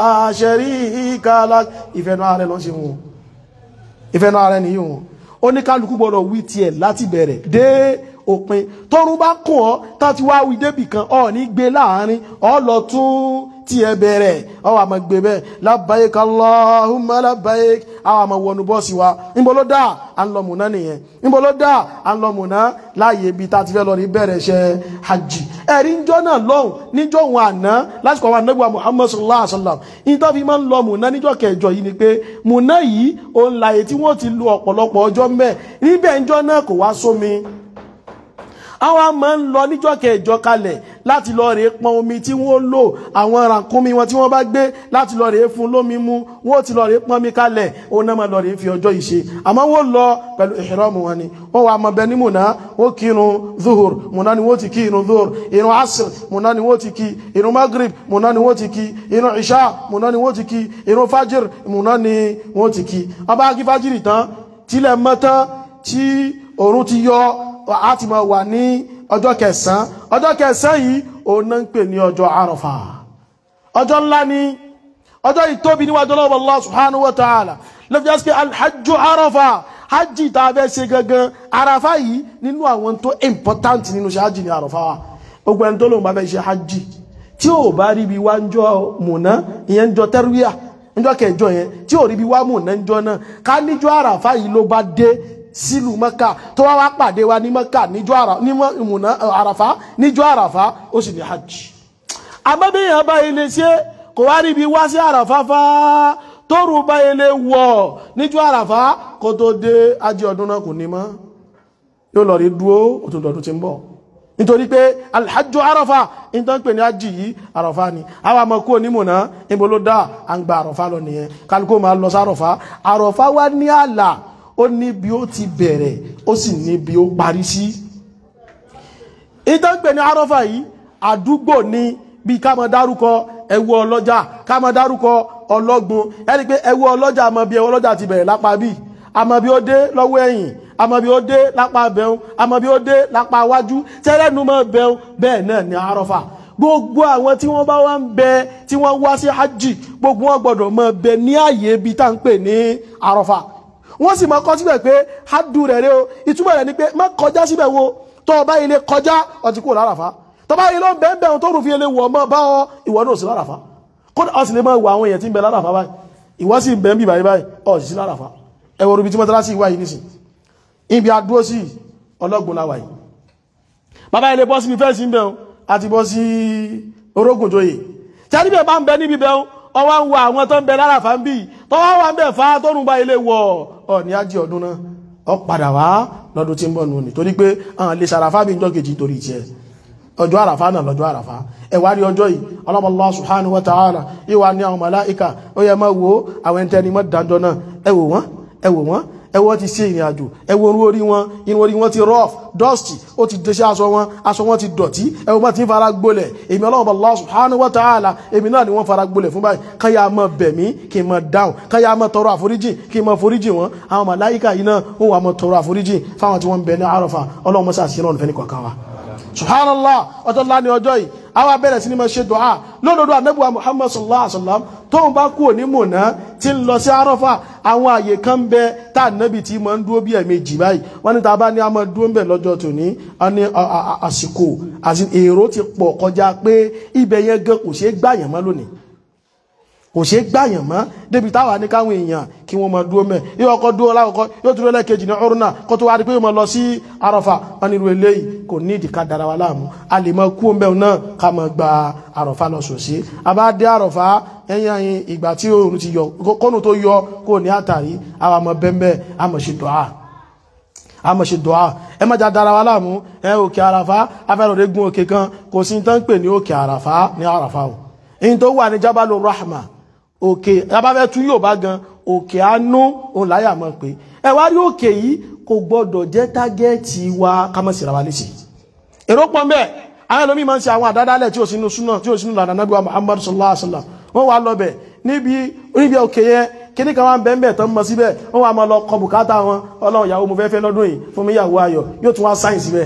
sharika lak ìfẹ́nu ààrẹ lọ sí wọn ìfẹ́nu ààrẹ nìyí wọn ó ní kálukú gbọ́dọ̀ wí tiẹ̀ láti bẹ̀rẹ̀ dé òpin tọrún bá kùn ọ́ tán ti wá wí débì kan ọ̀ ní gbé láàrin ọ̀ lọ tún tí ẹ bẹ̀rẹ̀ ọwọ́ àmọ́ gbé bẹ́ẹ̀ labbaik Allahumma labbaik àwọn àmọ́ wọnú bọ́ọ̀sì wa níbo ló dá à ń lọ mùná nìyẹn níbo ló dá à ń lọ mùná láàyè ibi tá a ti fẹ́ lọ rí bẹ̀rẹ̀ ṣe hajj ẹ̀rí níjọ́ náà lọ́hùn níjọ́ òun àná lásìkò àwọn anábìwá Muhammad sallallahu alaihi wa sallam yìí tó fi máa ń lọ mùná níjọ́ kẹjọ yìí ni pé mùná yìí òun láàyè tí wọ́n ti lu ọ̀pọ̀lọpọ̀ ọjọ́ mbẹ́ níbẹ̀ níjọ́ náà kò wá sómi àwọn máa ń lọ níjọ́ kẹjọ kalẹ̀ láti lọ rèé pọn omi tí wọ́n lò àwọn ràkúnmí wọn tí wọ́n bá gbé láti lọ rèé fún lómi mu wọ́n ti lọ rèé pọn mi kalẹ̀ òun náà máa lọ rèé fi ọjọ́ yìí ṣe àmọ́ wọ́n lọ pẹ̀lú ìhìrọ́mù wọn ni wọ́n wà mọ̀ bẹ ní mùnà wọ́n kí irun zuhur mùnà ni wọ́n ti kí irun zuhur irun asr mùnà ni wọ́n ti kí irun magrib mùnà ni wọ́n ti kí irun isha mùnà ni wọ́n ti kí irun fajir mùnà ni wọ́n ti kí ọba kí fajiri tán tilẹ̀ mọ́ tán tí òòrùn ti yọ a ti máa wà ní ọjọ́ kẹsàn-án ọjọ́ kẹsàn-án yìí òun náà ń pè ní ọjọ́ àrọ̀fà ọjọ́ ńlá ni ọjọ́ ìtóbi níwájú ọlọ́wọ́ Allah subhanahu wa ta'ala lọ́fí jẹ́ sí pé alhajjú àrọ̀fà hajji tá a fẹ́ ṣe gangan àràfà yìí nínú àwọn tó important nínú ṣe hajji ní àrọ̀fà wa gbogbo ẹni tó lóun bá fẹ́ ṣe hajji tí ò bá rí bí wá ń jọ mùná ìyẹn ń jọ tẹ́rúyà ń jọ kẹjọ yẹn tí ò rí bí wá mùná ń jọ náà ká níjọ́ àràfà yìí ló bá dé sílùú mọ́kà tó wá wá pàdé wa ní mọ́kà níjọ́ àràfá níjọ́ àràfá ó sì ní hajj àmọ́bíyàn bá ilé ṣe kò wá ríbi wá sí àràfá fá tóòrù bá ilé wọ̀ níjọ́ àràfá kó tó dé ajé ọdún náà kò ní mọ́ yóò lọ rí dúó òtún lọ́dún tí ń bọ̀ nítorí pé alhajjú àràfá ìtàn pè ní hajj yìí àràfá ni àwọn àmọ́ kó onímọ̀ náà níbo ló dá à ń gba àràfá lọ nìyẹn kálukó máa lọ sí àràfá àràfá wá ní àlà ó ní bí ó ti bẹ̀rẹ̀ ó sì ní bí ó parí sí ìtànpẹ̀ ní arọ́fà yìí àdúgbò ní bí ká má dárúkọ ẹwọ ọlọ́jà ká má dárúkọ ọlọ́gbun ẹni pé ẹwọ ọlọ́jà àmọ́ bí ẹwọ ọlọ́jà ti bẹ̀rẹ̀ lápá bí àmọ́ bí ó dé lọ́wọ́ ẹ̀yìn àmọ́ bí ó dé lápá bẹ̀rún àmọ́ bí ó dé lápá wájú tẹ́lẹ̀nu mọ́ bẹ̀rún bẹ́ẹ̀ náà ní arọ́fà gbogbo àwọn tí wọ́n bá wá ń bẹ tí wọ́n wá sí hajj gbogbo wọn gbọ́dọ̀ mọ́ bẹ ní àyè ibi tá ń pè ní arọ́fà wọ́n sì máa kọ́ síbẹ̀ pé hadu rẹ̀ rẹ̀ o ìtumọ̀ rẹ̀ ni pé má kọjá síbẹ̀ wo tó o bá ilé kọjá ó ti kúrò láràfá tó tọ́ba yìí ló ń bẹ́ẹ̀ bẹ́ẹ̀ tó rùn fi ele wọ̀ ọmọ bá ọ ìwọ náà sí láràfá kódà ọ sì lè máa wọ àwọn èèyàn tí ń bẹ láràfá báyìí ìwọ sì ń bẹ ń bì báyìí báyìí ọ sì sí láràfá ẹ wọ ibi tí mọ́tàlá sì wá yìí nísìn ibi adúró sí ọlọ́gbọ̀n láwà yìí bàbá ilé bọ́ síbi fẹ́ẹ̀sì ń bẹ̀ àti bọ́ sí orógùn joyè tí a níbẹ̀ bá ń bẹ níbi bẹ̀ ọwọ́ ń wo àwọn tó ń bẹ láràfá ń bì tọ́wọ́ wà ń bẹ̀ fa tó rùn bá ilé wọ̀ ọ ní ájí ọdún náà ọ padà wá lọ́dún tí ń bọ̀ nù ní torí pé àwọn lè ṣàràfá bí ń jọ́ kejì torí tiẹ̀ ọjọ́ àràfá náà lọ́jọ́ àràfá ẹwà rí ọjọ́ yìí Allah subhanahu wa ta'ala ìwà ní àwọn màláìka ó yẹ máa wo àwọn ẹntẹni mọ́ dájọ́ náà ẹ wò wọ́n ẹ wò wọ́n ẹ wọ́n ti ṣe ìrìn àjò ẹ wo orú orí wọn inú orí wọn ti rough dusty ó ti dẹ́ṣẹ́ aṣọ wọn aṣọ wọn ti dọ̀tí ẹ wọ́n ti ń fara gbolẹ̀ èmi ọlọ́run Allah subhanahu wa ta'ala èmi náà ni wọ́n fara gbolẹ̀ fún báyìí káyà máa bẹ̀ mí kí n máa dáhùn káyà máa tọrọ àforíjì kí n máa foríjì wọn àwọn màláìka yìí náà ó wà máa tọrọ àforíjì fáwọn tí wọ́n ń bẹ ní àrọ̀fà ọlọ́run mọ́sá sí ìrọ̀lùfẹ́ ní kọ̀ọ̀kan wa subhanallah ọjọ́ ńlá ni ọjọ́ yìí àwa bẹ̀rẹ̀ sí ni máa ṣe dùá lódodo anabuwa muhammad sallallahu alaihi wasallam tóun bá kúrò ní mọ̀nà tí ń lọ sí arọ́fà àwọn àyè kan bẹ tá ànábì tí máa ń dúró bí ẹ̀ẹ̀mejì báyìí wọ́n ní tá a bá ní a máa dúró ń bẹ̀ lọ́jọ́ tòní a ní àsìkò àti èrò ti pọ̀ kọjá pé ibẹ̀ yẹn gan kò ṣeé gbàyàn mọ́ lónìí kò ṣe gbàyàn mọ́ débi táwà ní káwọn èèyàn kí wọ́n máa dúró mẹ́ yóò ọkọ̀ dúró lákọ̀ọ́kọ́ yóò dúró lẹ́ẹ̀kejì ní ọrùn náà kó tó wá rí pé yóò máa lọ sí àrọ̀fà wọn nírú eléyìí kò ní ìdíkà dára wa láàmú a lè máa kú ọmọ náà ká máa gba àrọ̀fà lọ sòsí a bá dé àrọ̀fà ẹ̀yìn àyìn ìgbà tí oòrùn ti yọ kọ́nù tó yọ kó ní àtàrí àwọn ọmọ bẹ́ẹ̀ a máa ṣe dùá a máa ṣe dùá ẹ má já dára wa láàmú ẹ òkè àràfà afẹ́rọ̀dé gun òkè kan kò sí tán pè ní òkè àràfà ní àràfà o èyí tó wà ní jábàlú rahma òkè abáfẹ́ tún yóò bá gan òkè àánú òun láyà mọ́ pé ẹ wá rí òkè yìí kò gbọ́dọ̀ jẹ́ tágẹ́ẹ̀tì wa kámọ́sìra wa léṣe èrò pọ̀ mbẹ́ àwọn ẹlòmíì máa ń ṣe àwọn àdádálẹ̀ tí ò sínú súnà tí ò sínú lànà nàbí wa Muhammad sallallahu alaihi wasallam wọ́n wá lọ́bẹ̀ níbi níbi òkè yẹn kíní kan wá ń bẹ́ ń bẹ̀ tán mọ́ síbẹ̀ wọ́n wá máa lọ kọ bùkátà wọn ọlọ́run ìyàwó mo fẹ́ fẹ́ lọ́dún yìí fún mi ìyàwó ayọ̀ yóò tún wá sáyìn síbẹ̀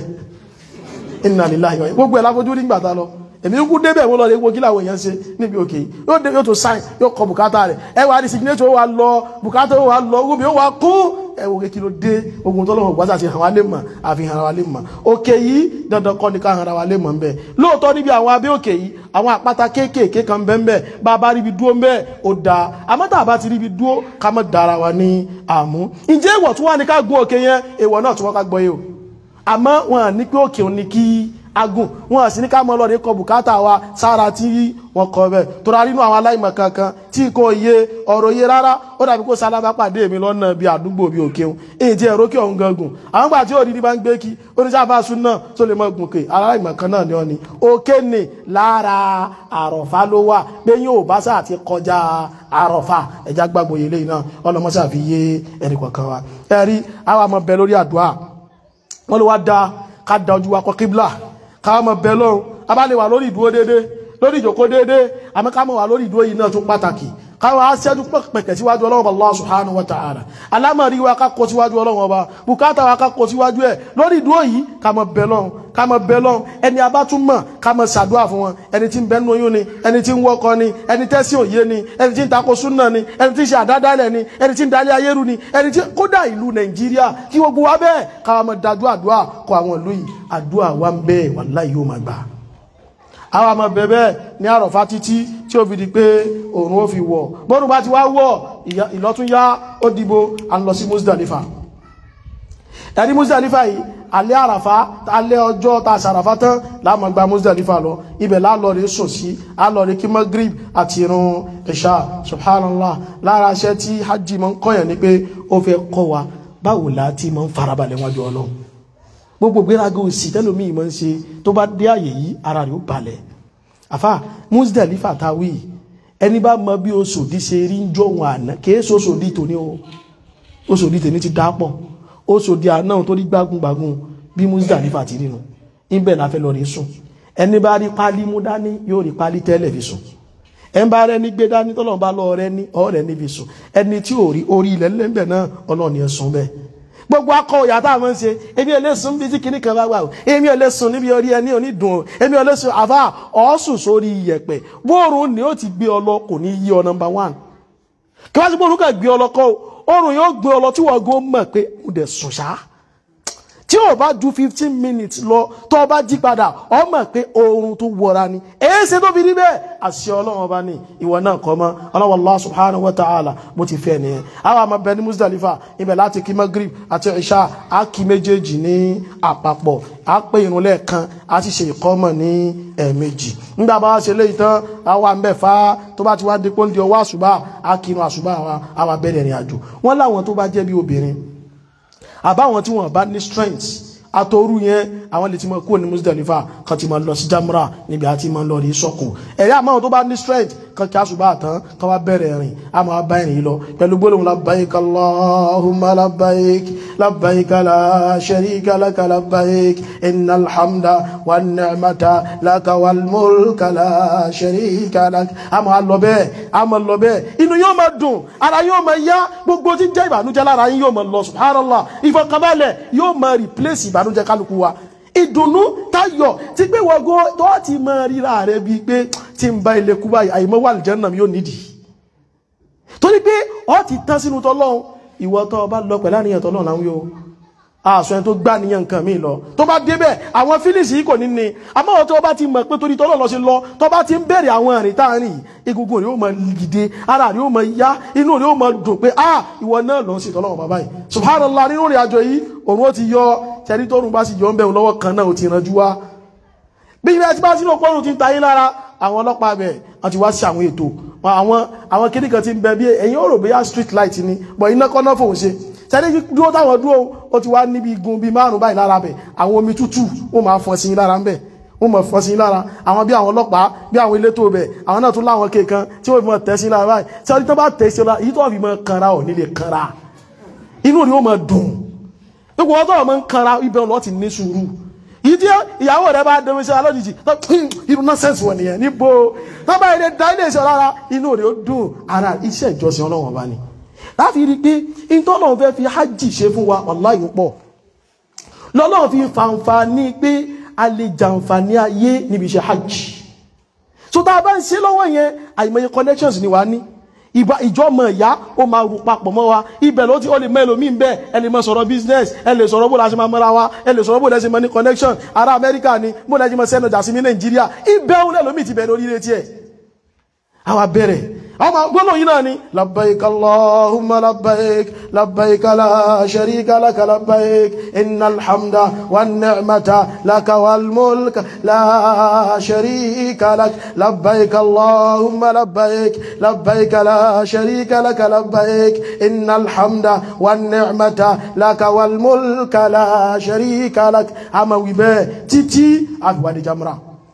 inna lillahi gbogbo ẹ̀ láfojú nígbà tá lọ èmi kú débẹ̀ wọ́n lọ rí ewu kí làwọn èèyàn ṣe níbi òkè yóò dé yóò tó sáìn yóò kọ bùkátà rẹ̀ ẹ wà ní signature wà lọ bùkátà wà lọ ogun mi ó wà kú ẹ wò kí ló dé ogun tó lọ́wọ́ gbásà ti hàn wá lè mọ̀ àfi hàn wá lè mọ̀ òkè yìí dandan kọ́ ni ká hàn wá lè mọ̀ ń bẹ̀ lóòótọ́ níbi àwọn abẹ́ òkè yìí àwọn àpáta kéékèèké kan bẹ́ẹ̀ bẹ́ẹ̀ bá a bá ríbi dúró ń bẹ́ẹ̀ ó dáa àmọ́ tá a bá ti ríbi dúró ká mọ̀ dára wa ní àmú ǹjẹ́ ìwọ̀ tí wọ́n ní ká gun òkè yẹn èèwọ̀ náà tí wọ́n ká gbọ́ yìí o àmọ́ wọn ní pé òkè òní kí agùn wọn sì ní ká mọ lọ́ọ̀dẹ́ kọ bùkátà wa sára tí wọ́n kọ bẹ́ẹ̀ tóra nínú àwọn aláìmọ̀ kankan tí kò yé ọ̀rọ̀ yé rárá ó dàbí kó sálábà pàdé mi lọ́nà bí àdúgbò bí òkè òun èyí tí ẹ̀rọ kí ọ̀hún gangun àwọn gbà tí òdìdí bá ń gbé kí oníṣàfà sún náà tó lè mọ gùnkè aláìmọ̀ kan náà ni ọ ni òkè ni lára àrọ̀fá ló wà pé yóò bá sáà ti kọjá àrọ̀fá ẹja gbàgbọ́ yẹlé náà ọlọmọṣà fi yé ẹnì kọ̀ọ̀kan wa ẹ̀rí àwọn àmọ̀ bẹ lórí àdúrà wọ́n ló wá da ká da ojú wa kọ kíbla ká mọ̀ bẹ lọ́run a bá lè wà lórí ìdúró déédéé lórí ìjòkó déédéé àmọ́ ká mọ̀ wà lórí ìdúró yìí náà tún pàtàkì káwọn aṣẹ́jú pẹ̀kẹ̀ síwájú ọlọ́run Allah subhanahu wa ta'ala alámọ̀rí wa ká kó síwájú ọlọ́run ọba bùkátà wa ká kó síwájú ẹ̀ lórí ìdúró yìí ká mọ̀ bẹ lọ́run ká mọ̀ bẹ lọ́run ẹni a bá tún mọ̀ ká mọ̀ ṣàdúrà fún wọn ẹni tí ń bẹ́nu oyún ni ẹni tí ń wọ́kọ ni ẹni tẹ́sí òye ni ẹni tí ń takò súnà ni ẹni tí ń ṣe àdádálẹ̀ ni ẹni tí ń dalẹ̀ ayéru ni ẹni tí kódà ìlú nàìjíríà kí gbogbo wa bẹ́ẹ̀ ká mọ̀ dájú àdúrà kọ àwọn ìlú yìí àdúrà wa ń bẹ́ẹ̀ wallahi yóò máa gbà àwọn àmọ̀ bẹ̀bẹ̀ ní àrọ̀fá títí tí ó fi di pé òòrùn ó fi wọ̀ bọ́rùn bá ti wá wọ̀ ìlọ́túnyá ó dìbò à ń lọ sí Muzdalifa ẹni Muzdalifa yìí alẹ́ àràfá alẹ́ ọjọ́ ta sàràfá tán láàmà gba Muzdalifa lọ ibẹ̀ lálọ́rẹ̀ sùn sí alọ́rẹ̀ kí Maghrib àti irun Isha subhanallah lára iṣẹ́ tí hajj mọ́ ń kọ́yàn ní pé ó fẹ́ kọ́ wa báwo láti mọ́ ń farabalẹ̀ wájú Ọlọ́run gbogbo gbéraga òsì tẹ́lómi ìmọ̀ ń ṣe tó bá dé àyè yìí ara rẹ̀ ó balẹ̀ àfà Muzdalifa tàwí ẹni bá mọ bí Oṣòdì ṣe rí ń jọ̀wọ́n àná kìí ṣe Oṣòdì tòní o Oṣòdì tèmi ti dápọ̀ Oṣòdì àná tó rí gbágungbàgun bí Muzdalifa ti rí nu níbẹ̀ la fẹ́ lọ rí sùn ẹni bá rí pálí mú dání yóò rí pálí tẹ́lẹ̀ fi sùn ẹni bá rẹ ní gbé dání tọ́lọ́run bá lọ rẹ ní ọ̀rẹ́ níbi sùn ẹni tí ò rí orí ilẹ̀ ńlẹ̀ náà ọlọ́ọ̀ni ẹ̀ sùn bẹ́ẹ̀ gbogbo akọ òyà tá a máa ń ṣe èmi ò lè sùn bí tí kìnnìkan bá wà o èmi ò lè sùn níbi orí ẹni onídùn o èmi ò lè sùn àfà ọ̀sùn sórí iyẹ̀pẹ̀ bóòrùn ni ó ti gbé ọ lọ kò ní yí ọ nọmba one kí wọ́n ti bóòrùn kà gbé ọ lọ kọ́ o oòrùn yóò gbé ọ lọ tí wọ́n gbọ́ mọ̀ pé mo dẹ̀ sùn ṣá tí tí ò bá ju fifteen minutes lọ tó bá jí padà ọ mọ̀ pé oorun tó wọra ni èé ṣe tó fi rí bẹ́ẹ̀ àṣẹ ọlọ́run ọba ní ìwọ náà kọ́ mọ́ ọlọ́wọ́ Allah subhanahu wa ta'ala bó ti fẹ́ nìyẹn àwọn àmọ́ bẹ ní Muzdalifa ibẹ̀ láti kí Maghrib àti Isha á kí méjèèjì ní àpapọ̀ á pé irun lẹ́ẹ̀kan á sì ṣe ìkọ́mọ̀ ní ẹ̀ẹ̀mejì nígbà bá wá ṣe léyìí tán àwa ń bẹ̀ fá tó bá ti wá dípò ń di ọwọ́ àṣùbà á kí irun àṣùbà àwa bẹ̀rẹ̀ ìrìn àjò wọ́n láwọn tó bá jẹ́ bí obìnrin àbáwọn tí wọ́n bá ní strength àtòrú yẹn àwọn lè ti mọ kúrò ní Muzdalifa kan ti mọ lọ sí Jamra níbi àti mọ lọ rí sọkò ẹ̀rí àmọ́ tó bá ní strength kan kí àṣùbà tán kan wá bẹ̀rẹ̀ rìn àmọ́ wá bá ìrìn lọ pẹ̀lú gbólóhùn labbaik Allahumma labbaik labbaik la sharika laka labbaik innal hamda wan ni'mata laka wal mulka la sharika lak àmọ́ wá lọ bẹ́ẹ̀ àmọ́ lọ bẹ́ẹ̀ inú yóò máa dùn ara yóò máa yá gbogbo tí ń jẹ́ ìbànújẹ́ lára yín yóò máa lọ subhanallah ìfọkànbalẹ̀ yóò máa replace ìbànújẹ́ kálukú wa ìdùnnú táyọ̀ tí pé wọ́gọ́ tó ti mọ ríra rẹ̀ bíi pé tí ń bá ilé kú báyìí àìmọ́ wà lìjẹ́ náà yóò nídìí torí pé ọ ti tán sínú tọ́lọ́run ìwọ tó bá lọ pẹ̀lú àníyàn tọ́lọ́run láwọn yóò aṣọ ẹni tó gbá níyàn nǹkan míì lọ tó bá débẹ̀ àwọn fílìsì yìí kò ní ní àmọ́ tó bá ti mọ̀ pé torí tọ́lọ́run lọ sí lọ tó bá ti ń bẹ̀rẹ̀ àwọn ìrìn táàrin egungun rẹ̀ ó mọ gidi ara rẹ̀ ó mọ yá inú rẹ̀ ó mọ dùn pé ah ìwọ náà lọ sí tọ́lọ́run bàbá yìí subhanallah nínú ìrìn àjò yìí òun ó ti yọ tẹ̀rí tọ́run bá sì yọ ń bẹ̀rù lọ́wọ́ kan náà ó ti ranjú wá bí ilẹ̀ ti bá sínú ọpọ́run ti ń tayé lára àwọn ọlọ́pàá bẹ̀ wọ́n ti wá sí àwọn ètò àwọn àwọn kéde kan ti ń bẹ bí ẹ̀yin ó rò bóyá street light ni bọ̀ iná kọ́ná fòun ṣe tẹ́lẹ̀ dúró táwọn dúró ó ti wá níbi igun bíi márùn báyìí lára bẹ̀ àwọn omi tútù ó máa fọ́n sí lára ń bẹ̀ ó mọ̀ fọ́n sí lára àwọn bí àwọn ọlọ́pàá bí àwọn elétò bẹ̀ àwọn náà tún láwọn kéèkan tí ó fi mọ̀ tẹ̀ sí lára báyìí tí wọ́n ti bá tẹ̀ sí lára èyí tó fi mọ̀ kanra ò nílé kanra inú rí ó mọ̀ dùn gbogbo ọtọ́ ọmọ ń kanra ibẹ̀ lọ́ ti ní sùúrù ìdí ìyàwó rẹ bá dẹ̀mí sí alójijì irú nọ́sẹ̀sì wọ̀ nìyẹn níbo tọ́ba ilé da ilé iṣẹ́ rárá inú rẹ̀ ó dùn ara iṣẹ́ ìjọsìn ọlọ́wọ̀n bá ní láti rí i pé ìtọ́nà fẹ́ fi hajj ṣe fún wa wàláhì pọ̀ lọ́lọ́run fi fàǹfààní pé a lè jàǹfààní ayé níbi iṣẹ́ hajj so tá a bá ń ṣe lọ́wọ́ yẹn àìmọye connections ni wàá ní ìbá ìjọmọ ìyá ó máa rú papọ̀ mọ́ wa ibẹ̀ ló ti ó lè mọ ẹlòmíín bẹ́ẹ̀ ẹ lè mọ sọ̀rọ̀ business ẹ lè sọ̀rọ̀ bó la ṣe máa mọ́ra wa ẹ lè sọ̀rọ̀ bó la ṣe mọ ní connection ará amẹ́ríkà ni bó la ṣe mọ sẹ́nu jà sí ní nàìjíríà ibẹ̀ ó lẹ́lòmíín ti bẹ̀rẹ̀ oríire tiẹ̀ àwa bẹ̀rẹ̀ ọmọ gbọ́nà yìí náà ni labbaik allahumma labbaik labbaik la sharika laka labbaik innal hamda wan ni'mata laka wal mulka la sharika lak labbaik allahumma labbaik labbaik la sharika laka labbaik innal hamda wan ni'mata laka wal mulka la sharika lak ama wibe títí àgbàdì jamra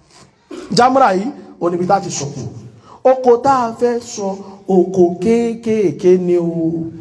jamra yìí oníbi tá ti sọkù oko tá a fẹ́ sọ oko kéékèèké ni o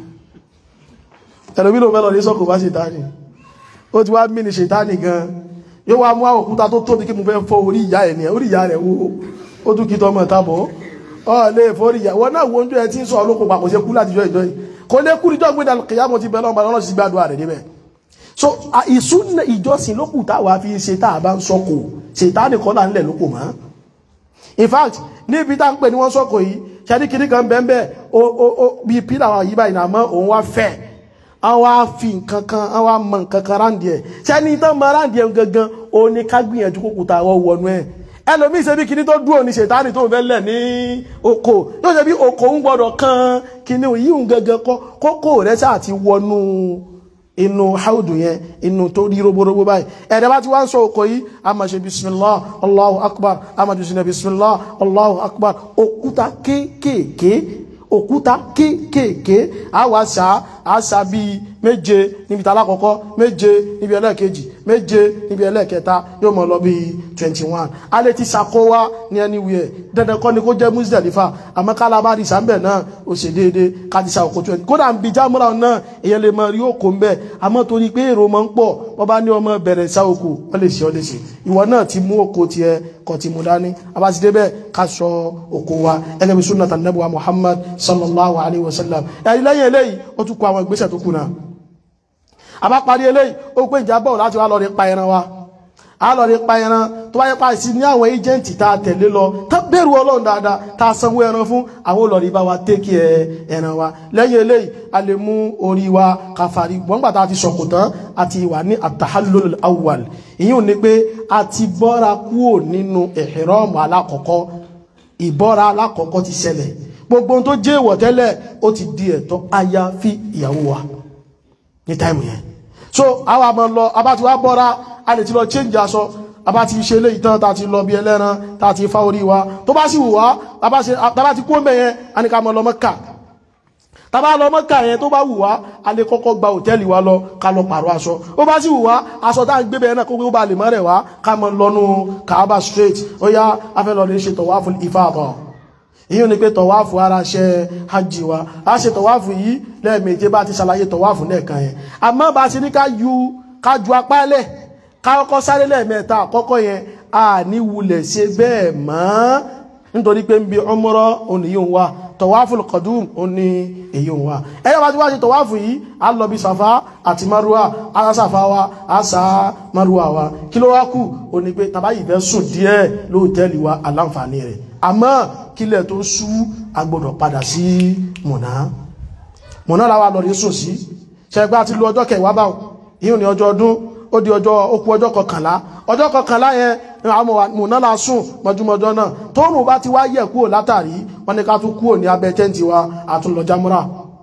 ẹ̀lòmí ló mẹ́lọ ní sọ́kò bá ṣètáni ó ti wá mí ní ṣètáni gan yóò wá mú òkúta tó tóbi kí mo fẹ́ fọ́ orí ìyá ẹ̀ ní orí ìyá rẹ̀ wo ó tún kí tọmọ tábọ̀ ọ lè fọ́rí ìyá wọn náà wo oúnjẹ ẹ tí ń sọ olóko papọ̀ ṣe kú láti jọ ìjọ yìí kò lè kú níjọ́ gbé dàlù kìyàmọ̀ ti bẹ̀rẹ̀ ọmọ ọlọ́run sì gbàdúrà rẹ̀ níbẹ̀ so ìsúná ìjọsìn lókù táwa fi ṣe tá a bá ń sọkò ṣètáni kọ́ là ń lẹ̀ lóko mọ́ in fact níbi tá ń pè ní wọ́n sọ́kò yìí ṣẹ́dí kìíní kan bẹ́ẹ̀ bí pílà wà yí báyìí nàmọ́ òun wá fẹ́ àwọn afi nǹkan kan àwọn amọ̀ nǹkan kan ráǹdì ẹ̀ ṣẹ́ni tán mọ ráǹdì ẹ̀ gangan ó ní ká gbìyànjú kókùtà àwọn wọnú ẹ̀ ẹlòmíì ṣe bí kìíní tó dúró ní ṣètánì tó ń fẹ́ lẹ̀ ní oko yóò ṣe bí oko ń gbọ́dọ̀ kan kìíní yìí ń gangan kọ́ kókó rẹ̀ ṣáà ti wọnú inú haudu yẹn inú tó rí roborobo báyìí ẹ̀rẹ́ bá ti wá ń sọ òkò yìí a máa ṣe bismillah allahu akbar a máa jù sí ní bismillah allahu akbar òkúta kéékèèké òkúta kéékèèké a wá ṣá a ṣá bíi méje níbi tàlákọ̀ọ́kọ́ méje níbi ẹlẹ́ẹ̀kejì méje níbi ẹlẹ́ẹ̀kẹta yóò mọ̀ lọ bíi twenty one a lè ti ṣàkówá ní anywhere dandan kọ́ ni kó jẹ́ Muzdalifa àmọ́ ká lábá rí sàmbẹ̀ náà ó ṣe déédéé ká ti ṣàkókò twenty kódà ń bi jámúra náà èèyàn lè mọ rí òkò ń bẹ̀ àmọ́ torí pé èrò máa ń pọ̀ wọ́n bá ní ọmọ bẹ̀rẹ̀ ṣàkókò wọ́n lè ṣe ọ́ lè ṣe ìwọ náà ti mú òkò tiẹ̀ kọ̀ ti mú dání abáṣidé bẹ́ẹ̀ ká sọ òkò wa ẹgẹ́ bí sunnata nabuwa Muhammad sallallahu alayhi wa sallam ẹ̀rí lẹ́yìn eléyìí ó tún kọ àwọn ìgbésẹ̀ tó kù náà a bá parí eléyìí ó pé ìjábọ̀ láti wá lọ rí pa ẹran wa a lọ rí pa ẹran tó bá yẹ pa sí ní àwọn ẹjẹǹtì tá a tẹ̀lé lọ tá bẹ̀rù ọlọ́run dáadáa tá a sanwó ẹran fún àwọn olórí bá wa tẹ́kì ẹ ẹran wa lẹ́yìn eléyìí a lè mú orí wa káfàrí gbọ́ngbà tá a ti sọ̀kò tán àti ìwà ní àtàhálólò awwal ìyún ni pé a ti bọ́ra kúrò nínú ìhìrọ́ọ̀mù alákọ̀ọ́kọ́ ìbọ́ra alákọ̀ọ́kọ́ ti ṣẹlẹ̀ gbogbo ohun tó jẹ́ ìwọ̀ tẹ́lẹ̀ ó ti di ẹ̀tọ́ àyàfi ìyàwó wa ní táìmù yẹn so àwọn àmọ́ lọ abá ti wá bọ́ra a lè ti lọ change aṣọ abá ti ṣe lé ìtàn tá ti lọ bí ẹlẹ́ran tá ti fá orí wa tó bá sì wù wá tàbá ti kó mẹ́yẹn a ní ká mọ́ lọ Mẹ́kà tàbá lọ Mẹ́kà yẹn tó bá wù wá a lè kọ́kọ́ gba hòtẹ́ẹ̀lì wa lọ ká lọ pààrọ̀ aṣọ ó bá sì wù wá aṣọ tá à ń gbé bẹ́ẹ̀ náà kó gbé ó bá lè mọ́ rẹ̀ wá ká mọ́ lọ́nu Kaaba straight ó yá afẹ́ lọ lè ṣe tawaful ifada ìyí ni pé tọ̀wáfù ara ṣe hajji wa a ṣe tọ̀wáfù yìí lẹ́ẹ̀mejì bá ti ṣàlàyé tọ̀wáfù lẹ́ẹ̀kan yẹn àmọ́ bá ṣe ní ká ju ká ju apá lẹ̀ ká kọ́kọ́ sáré lẹ́ẹ̀mẹ́ta àkọ́kọ́ yẹn a ní wulẹ̀ ṣe bẹ́ẹ̀ mọ́ nítorí pé ń bi umra òní yóò wá tọ̀wáfù kọ̀dùm òní èyí wá ẹ̀yọ́ bá ti wá ṣe tọ̀wáfù yìí a lọ bí sàfá àti maruwa a sàfá wa a sà maruwa wa kí ló wá kù òní pé tàbá yìí fẹ́ sùn díẹ̀ lóòtẹ́ẹ̀lì wa aláǹfààní rẹ̀ àmọ́ kílẹ̀ tó sú agbọ́dọ̀ padà sí mọ̀ná mọ̀ná láwà lọ rí sùn sí ṣẹgbá ti lo ọjọ́ kẹwàá báwọn yíò ní ọjọ́ ọdún ó di ọjọ́ okú ọjọ́ kọkànlá ọjọ́ kọkànlá yẹn mọ̀ná la sùn mọ́júmọ́jọ́ náà tóòrùn bá ti wá yẹ̀ kúrò látàrí wọ́n ní ká tún kúrò ní abẹ́ tẹ́ǹtì wa àtúnlọ jámúrà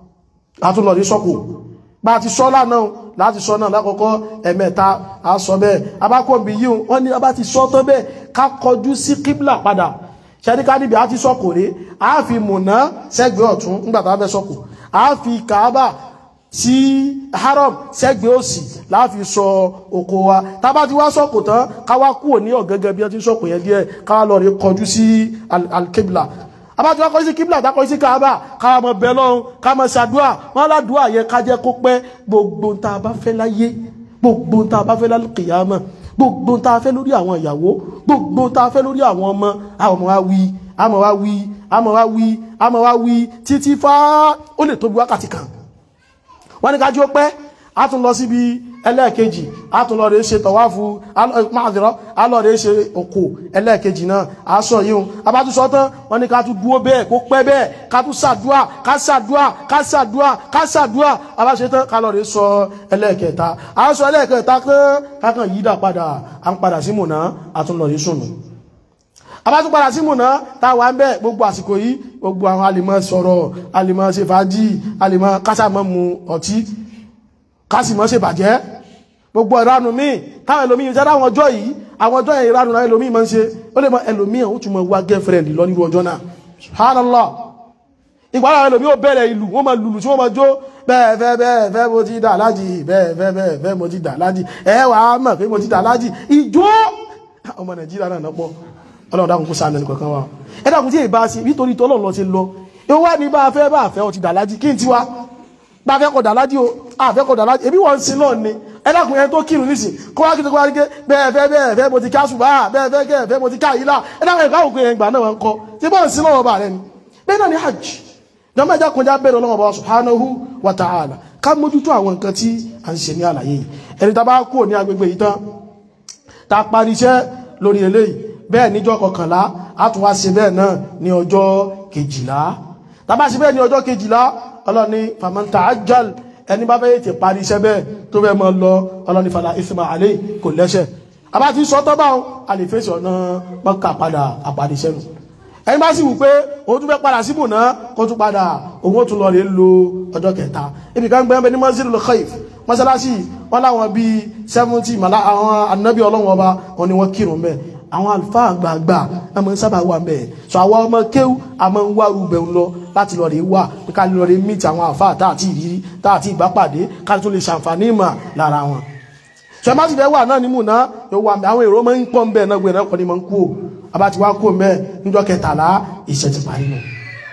àtúnlọ rí sọ́kù bá ti sọ́ lánàá láti sọ náà lákọ̀ọ́kọ́ ẹ̀mẹ́ta a sọ bẹ́ẹ̀ abákọ̀bí yíò wọ́n ní abá ti sọ tán bẹ́ẹ̀ ká kọjú sí kíblà padà ṣẹ́ríká níbi a ti sọ́kò rí a fi mùná sẹ́gbẹ́ ọ̀tún nígbàtà fẹ́ sọ́kò a fi kàábà sí haram sẹ́gbẹ́ òsì láàfi sọ oko wa tàbá ti wá sọ́kò tán káwá kúrò ní ọ̀gẹ́gẹ́ bí ó ti sọ́kò yẹn díẹ̀ káwá lọ rí kọjú sí alkebla abájọ́ kọjú sí kíblà dákọjú sí kàábà káwá mọ bẹ lọ́run ká mọ ṣàdúà wọn ládùúà yẹn ká jẹ́ kó pẹ́ gbogbo tá a bá fẹ́ láyé gbogbo tá a bá fẹ́ lálùkìyàmọ̀ gbogbo tá a fẹ́ lórí àwọn ìyàwó gbogbo tá a fẹ́ lórí àwọn ọmọ àwọn ọmọ wa wí àmọ́ wa wí àmọ́ wa wí àmọ́ wa wí títí fá ó lè tóbi wákàtí kan wọ́n ní ká jí ó pẹ́ a tún lọ síbi ẹlẹ́ẹ̀kejì a tún lọ rẹ̀ ṣe tọ̀wáfù máàdìrọ́ a lọ rẹ̀ ṣe òkò ẹlẹ́ẹ̀kejì náà a sọ yíò abátúsọ tán wọ́n ní ká tún dúó bẹ́ẹ̀ kó pẹ́ bẹ́ẹ̀ ká tún ṣàdúà ká ṣàdúà ká ṣàdúà ká ṣàdúà abáṣe tán ká lọ rẹ̀ sọ ẹlẹ́ẹ̀kẹta a sọ ẹlẹ́ẹ̀kẹta tán kákan yídà padà a ń padà sí mùnà a tún lọ rẹ̀ sùnù abátún padà sí mùnà táwà ń bẹ́ gbogbo àsìkò yìí gbogbo àwọn alìmọ̀ sọ̀rọ̀ alìmọ̀ ṣe fàájì alìmọ̀ kásàmọ̀ mu ọtí kásìmọ̀ ṣe bàjẹ́ gbogbo ìranù míì táwọn ẹlòmí yìí jáde àwọn ọjọ́ yìí àwọn ọjọ́ yẹn ìranù náà ẹlòmí máa ń ṣe ó lè mọ ẹlòmí ó tún mọ wá girlfriend lọ nírú ọjọ́ náà subhanallah ìgbà àwọn ẹlòmí ó bẹ̀rẹ̀ ìlú wọ́n máa lùlù tí wọ́n máa jó bẹ́ẹ̀ fẹ́ bẹ́ẹ̀ fẹ́ mo ti dà lájì bẹ́ẹ̀ fẹ́ bẹ́ẹ̀ fẹ́ mo ti dà lájì ẹ wà á mọ̀ pé mo ti dà lájì ìjó ọmọ nàìjíríà náà nọ́pọ̀ ọlọ́run dákun kó sáà nẹni kankan wa ẹ dákun tí èyí bá sí nítorí tọ́lọ́run lọ sí lọ ìwá ní bá fẹ́ bá fẹ́ ọ ti dà lájì kí n ti wá bá fẹ́ kọ̀ dàlájí o àfẹ́ kọ̀ dàlájí èbí wọ́n sin náà ni ẹlẹ́kùn yẹn tó kírun nísìn kó wá kí tó kó wá rí ké bẹ́ẹ̀ fẹ́ bẹ́ẹ̀ fẹ́ mo ti ká ṣùgbọ́n à bẹ́ẹ̀ fẹ́ kẹ́ fẹ́ mo ti ká yìí lá ẹlẹ́kùn yẹn káwọn yẹn gbà náà wọn kọ tí bọ́ọ̀ sin náà bá rẹ ni bẹ́ẹ̀ náà ni hajj jọmọ ẹja kọjá bẹ̀rẹ̀ ọlọ́wọ́ bá subhanahu wa ta'ala ká mójútó àwọn nǹkan tí a ń ṣe ní àlàyé yìí ẹni tá bá kúrò ní agbègbè yìí tán tá a parí iṣẹ́ lórí eléyìí bẹ́ẹ̀ níjọ́ kọkànlá a tún wá ṣe bẹ́ẹ̀ náà ní ọjọ́ kejìlá tá bá ṣe bẹ́ẹ̀ ní ọjọ́ kejìlá ọlọ́ni fàmọ́ntà ajal ẹni bá bẹ́ẹ̀ ti parí iṣẹ́ bẹ́ẹ̀ tó bẹ́ẹ̀ mọ́ lọ ọlọ́ni fàlà ìsìnmà àlẹ́ kò lẹ́ṣẹ̀ àbá ti sọ tọ́ báwọn a lè fèsì ọ̀nà mọ́kà padà àpàdé iṣẹ́ nù ẹni bá sì wù pé òun tún fẹ́ padà síbò náà kó tún padà òun ó tún lọ rèé lo ọjọ́ kẹta ibi kan gbẹ́ẹ́ ní mọ́sílù Khaif mọ́sálásì wọn láwọn bíi seventy màlá àwọn anábì ọlọ́wọ́n ọba wọn ni wọ́n kírun bẹ́ẹ̀ àwọn àlùfáà àgbààgbà ọmọ sábà wà mẹ́ so àwọn ọmọ kéwú a máa ń wá rúbẹ̀ ń lọ láti lọ rí wà pé ká lọ rí mìtì àwọn àfáà táàtì ìrírí táàtì ìbápàdé ká tó lè ṣàǹfààní ìmọ̀ lára wọn so ẹ má sì fẹ́ wà náà nímú náà yóò wà àwọn èrò máa ń pọ̀ ń bẹ̀ náà gbẹ̀rẹ̀ kọ́ ni máa ń kú o abá ti wá kú o mẹ́ níjọ́ kẹtàlá iṣẹ́ ti parí nù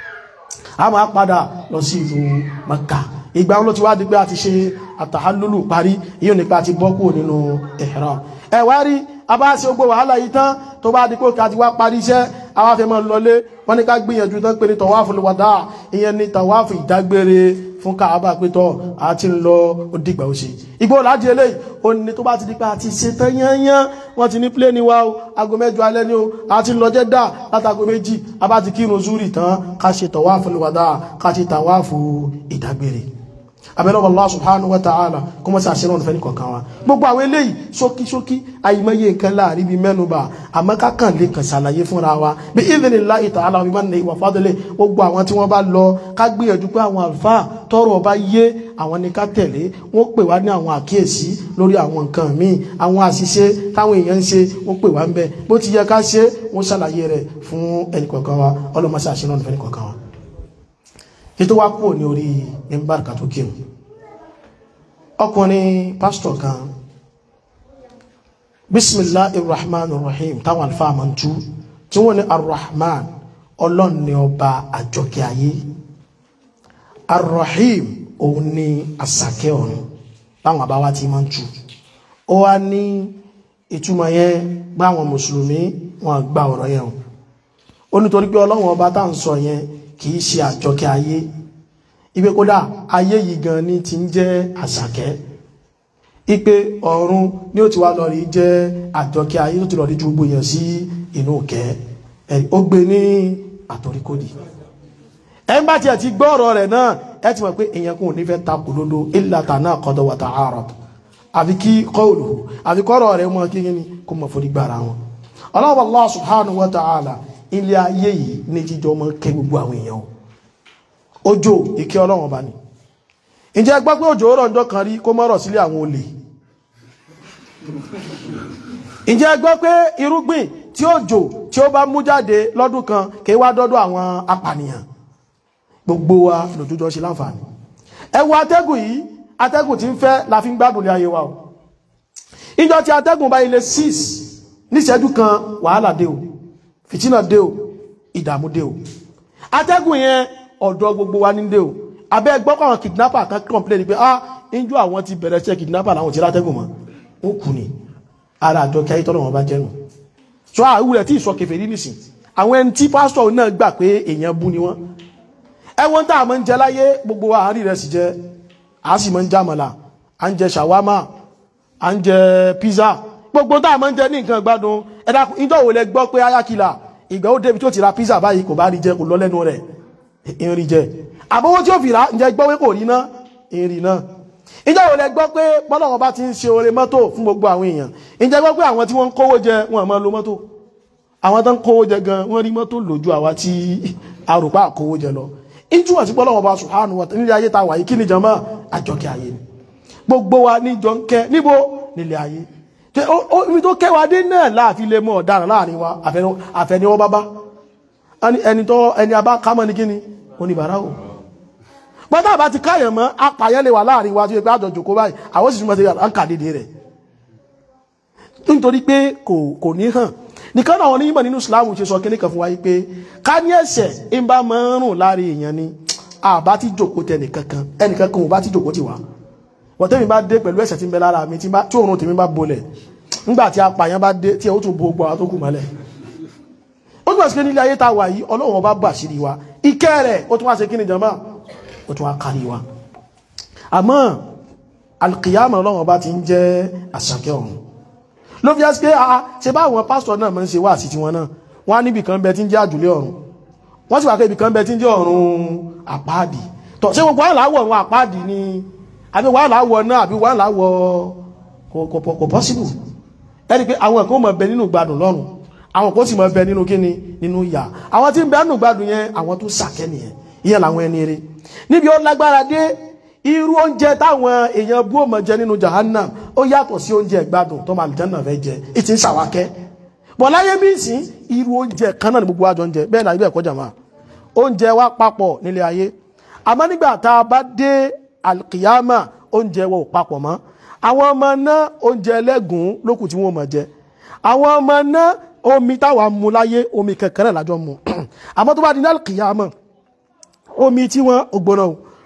a máa padà lọ sí ìlú Maka ìgbà wọn ló ti wá di pé a ti ṣe àtàhálólù parí yíò nípa ti bọ́ kúrò nínú ihram ẹ wá rí abáṣe gbogbo wàhálà yìí tán tó bá dípò kí a ti wá parí iṣẹ́ àwọn afẹ́mọ́ lọlé wọ́n ní ká gbìyànjú tán pé ní tọ̀wáfù wàdá ìyẹn ní tọ̀wáfù ìdágbére fún káàbà pétọ́ àti ń lọ ó dìgbà ó ṣe igbó láti eléyìí ó ní tó bá ti di pé àti ṣe tán yányán wọ́n ti ní pléènì wa o aago mẹ́jọ alẹ́ ni o àti lọ jẹ́ dà látago méjì a bá ti kírun zúrì tán ká ṣe tọ̀wáàfù lùwàdà ká ṣe tàwáàfù ìdágbére abẹ́lọ́wọ́ Allah subhanahu wa ta'ala kó mọ́ sí àṣírọ̀ ọ̀nà fẹ́ni kọ̀ọ̀kan wa gbogbo àwọn eléyìí ṣókíṣókí àìmọye nǹkan láàrin bí mẹ́nubà àmọ́ kákàn lè kàn ṣàlàyé fúnra wa bí idhnillahi ta'ala wa bimannihi wa fadlihi gbogbo àwọn tí wọ́n bá lọ ká gbìyànjú pé àwọn àlùfáà tọrọ ọba yé àwọn ní ká tẹ̀lé wọ́n pè wá ní àwọn àkíyèsí lórí àwọn nǹkan míì àwọn àṣìṣe táwọn èèyàn ń ṣe wọ́n pè wá ń bẹ bó ti yẹ ká ṣe wọ́n ṣàlàyé rẹ̀ fún ẹnì kọ̀ọ̀kan wa ọlọ́mọṣẹ́ àṣírọ̀ ọ̀nà fẹ́ni kọ̀ọ̀kan wa títí wá kúrò ní orí mímbàrkà tó kírun ọkùnrin pásítọ̀ kan bismillahir rahmanir rahim táwọn alfáà máa ń tú tí wọ́n ní arrahman ọlọ́run ni ọba àjọkẹ́ ayé arrahim òun ni àsàkẹ́ ọ̀run táwọn àbáwá ti máa ń tú ó wá ní ìtumọ̀ yẹn gbá àwọn mùsùlùmí wọn gba ọ̀rọ̀ yẹn o ó nítorí pé ọlọ́run ọba tá à ń sọ yẹn kì í ṣe àjọkẹ́ ayé ipe kódà ayé yìí gan ni ti ń jẹ́ àṣàkẹ́ ipe ọ̀run ní ó ti wá lọ́rí jẹ́ àjọkẹ́ ayé tó ti lọ́rí ju gbogbo èèyàn sí inú kẹ́ ó gbé ní àtòríkòdì ẹ ń bá tiẹ̀ ti gbọ́ ọ̀rọ̀ rẹ̀ náà ẹ ti mọ̀ pé èèyàn kò ní fẹ́ takò lódó ìlàtà náà kọ́dọ̀ wà ta'arad àfi kí kọ́ọ̀lù àfi kọ́rọ̀ rẹ̀ mọ́ kí ní kó mọ̀ forí gbára wọn ọlọ́wọ́ Allah subhanahu wa ta'ala ilé ayé yìí ní jíjọ mọ́ kẹ́ gbogbo àwọn èèyàn òjò ìkẹ́ ọlọ́run ọba ni ǹjẹ́ gbọ́ pé òjò rọ̀ ọjọ́ kan rí kó mọ́rọ̀ sílé àwọn olè ǹjẹ́ gbọ́ pé irúgbìn tí òjò tí ó bá mú jáde lọ́dún kan kì í wá dọ́dọ̀ àwọn apànìyàn gbogbo wa lòjújọ ṣe láǹfààní ẹ wo atẹ́gùn yìí atẹ́gùn tí ń fẹ́ la fi ń gbádùn ní ayé wa o ìjọ tí atẹ́gùn bá ilé 6 níṣẹ́jú kan wàhálà dé o fìtínà dé o ìdààmú dé o atẹ́gùn yẹn ọ̀dọ̀ gbogbo wa ní dé o abẹ́ gbọ́kọ̀ àwọn kidnapper kan complain pé ah injú àwọn ti bẹ̀rẹ̀ ṣe kidnapper láwọn ti látẹ́gùn mọ́ ó kù ní ara àjọ kí ayítọ́nà wọn bá jẹ́nu so àwúrẹ̀ tí ìsọ kẹfẹ́ rí nìsín àwọn ẹni tí pásítọ̀ náà gbà pé èèyàn bú ni wọ́n ẹwọ́n tá a máa ń jẹ láyé gbogbo àárín rẹ̀ sì jẹ́ a sì máa ń jẹ àmàlà à ń jẹ ṣàwámà à ń jẹ pizza gbogbo tá a máa ń jẹ ní nǹkan gbádùn ẹ̀dá ìjọ wo lẹ gbọ́ pé ayákìlá ìgbà ó débi tó ti ra pizza báyìí kò bá rí jẹ kò lọ lẹ́nu rẹ̀ ìrìn jẹ àbówó tí ó fi rà ǹjẹ́ gbọ́ pé kò rí náà ìrìn náà ìjọ wo lẹ gbọ́ pé bọ́lọ́wọ́ bá ti ń ṣe oore mọ́tò fún gbogbo àwọn èèyàn ǹjẹ́ gbọ́ pé àwọn tí wọ́n ń kówó jẹ wọn máa lo mọ́tò àwọn tó ń kówó jẹ gan wọ́n rí mọ́tò lójú àwa tí arùpá kówó jẹ lọ ìjúwọ̀n sí bọ́lọ́wọ́ bá subhanahu wa ta'ala nílé ayé ta wà yìí kí ni jọmọ́ àjọkẹ́ ayé ni gbogbo wa níjọ ń kẹ níbo nílé ayé ibi tó kẹwàá dé náà láàfin lè mọ ọ̀daràn láàrin wa àfẹniwọ́ bábá ẹni tó ẹni abá kámọ́ ní kíni oníbàárà o pátá bá ti káyàn mọ́ apàyẹ́ lè wà láàrin wa tí ó pé àjọ jòkó báyìí àwọn sì túnmọ̀ sí àǹkà dédé rẹ̀ nítorí pé kò ní hàn nìkan náà wọn onímọ̀ nínú Islam ṣe sọ kíní kan fún wa yìí pé ká ní ẹ̀ṣẹ̀ ń bá máa ń rùn láàrin èèyàn ni àbá ti jòkó tẹ nìkankan ẹnìkan kan ò bá ti jòkó ti wá wọ́n tẹ́mi bá dé pẹ̀lú ẹ̀ṣẹ̀ tí ń bẹ lára mi tí òórùn tèmi bá bolẹ̀ nígbà tí apàyàn bá dé tí ẹ ó tún bo gbọ́ àwọn tó kù mọ́lẹ̀ ó tún wá sí pé nílé ayé tá a wà yìí Ọlọ́run ọba bà sírí wa ìkẹ́ rẹ̀ ó tún wá ṣe kí ni jàmbá ó tún wá kárí wa àmọ́ alkiyama Ọlọ́run ọba ti ń jẹ́ àṣàkẹ́ ọ̀run ló fi ẹ́sì pé a ṣe bá àwọn pásítọ̀ náà mọ́ ń ṣe wá sí tiwọn náà wọ́n á níbi kan bẹ tí ń jẹ́ àjùlé ọ̀run wọ́n sì wà pé ibì kan bẹ tí ń jẹ́ ọ̀run àpáàdì tọ̀ ṣé gbogbo wàhálà wọ̀ ọ̀run àpáàdì ni àbí wàhálà wọ̀ náà àbí wàhálà wọ̀ kò pọ́síbù ẹni pé àwọn ẹ̀kọ́ mọ̀ bẹ nínú gbádùn lọ́run àwọn kò sì mọ̀ bẹ nínú kíni nínú ìyà àwọn tí ń bẹ nínú gbádùn yẹn àwọn tó sàkẹ́ nìyẹn ìyẹn làwọn ẹni eré níbi ó lágbára dé irú oúnjẹ táwọn èèyàn bú òmò jẹ nínú jahannam ó yàtọ̀ sí oúnjẹ ìgbádùn tó máa jẹ́nà fẹ́ jẹ ìtì ń ṣàwákẹ́ bọ̀ láyé bí sí irú oúnjẹ kan náà ní gbogbo àjọ oúnjẹ bẹ́ẹ̀ náà ibẹ̀ kọjá máa oúnjẹ wa papọ̀ nílé ayé àmọ́ nígbà tá a bá dé alkiyama oúnjẹ wa ò papọ̀ mọ́ àwọn ọmọ náà oúnjẹ ẹlẹ́gùn lókù tí wọ́n mọ̀ jẹ àwọn ọmọ náà omi táwa mu láyé omi kankan náà lájọ mu àmọ́ tó bá di ní alkiyama omi tí wọ́n ògbóná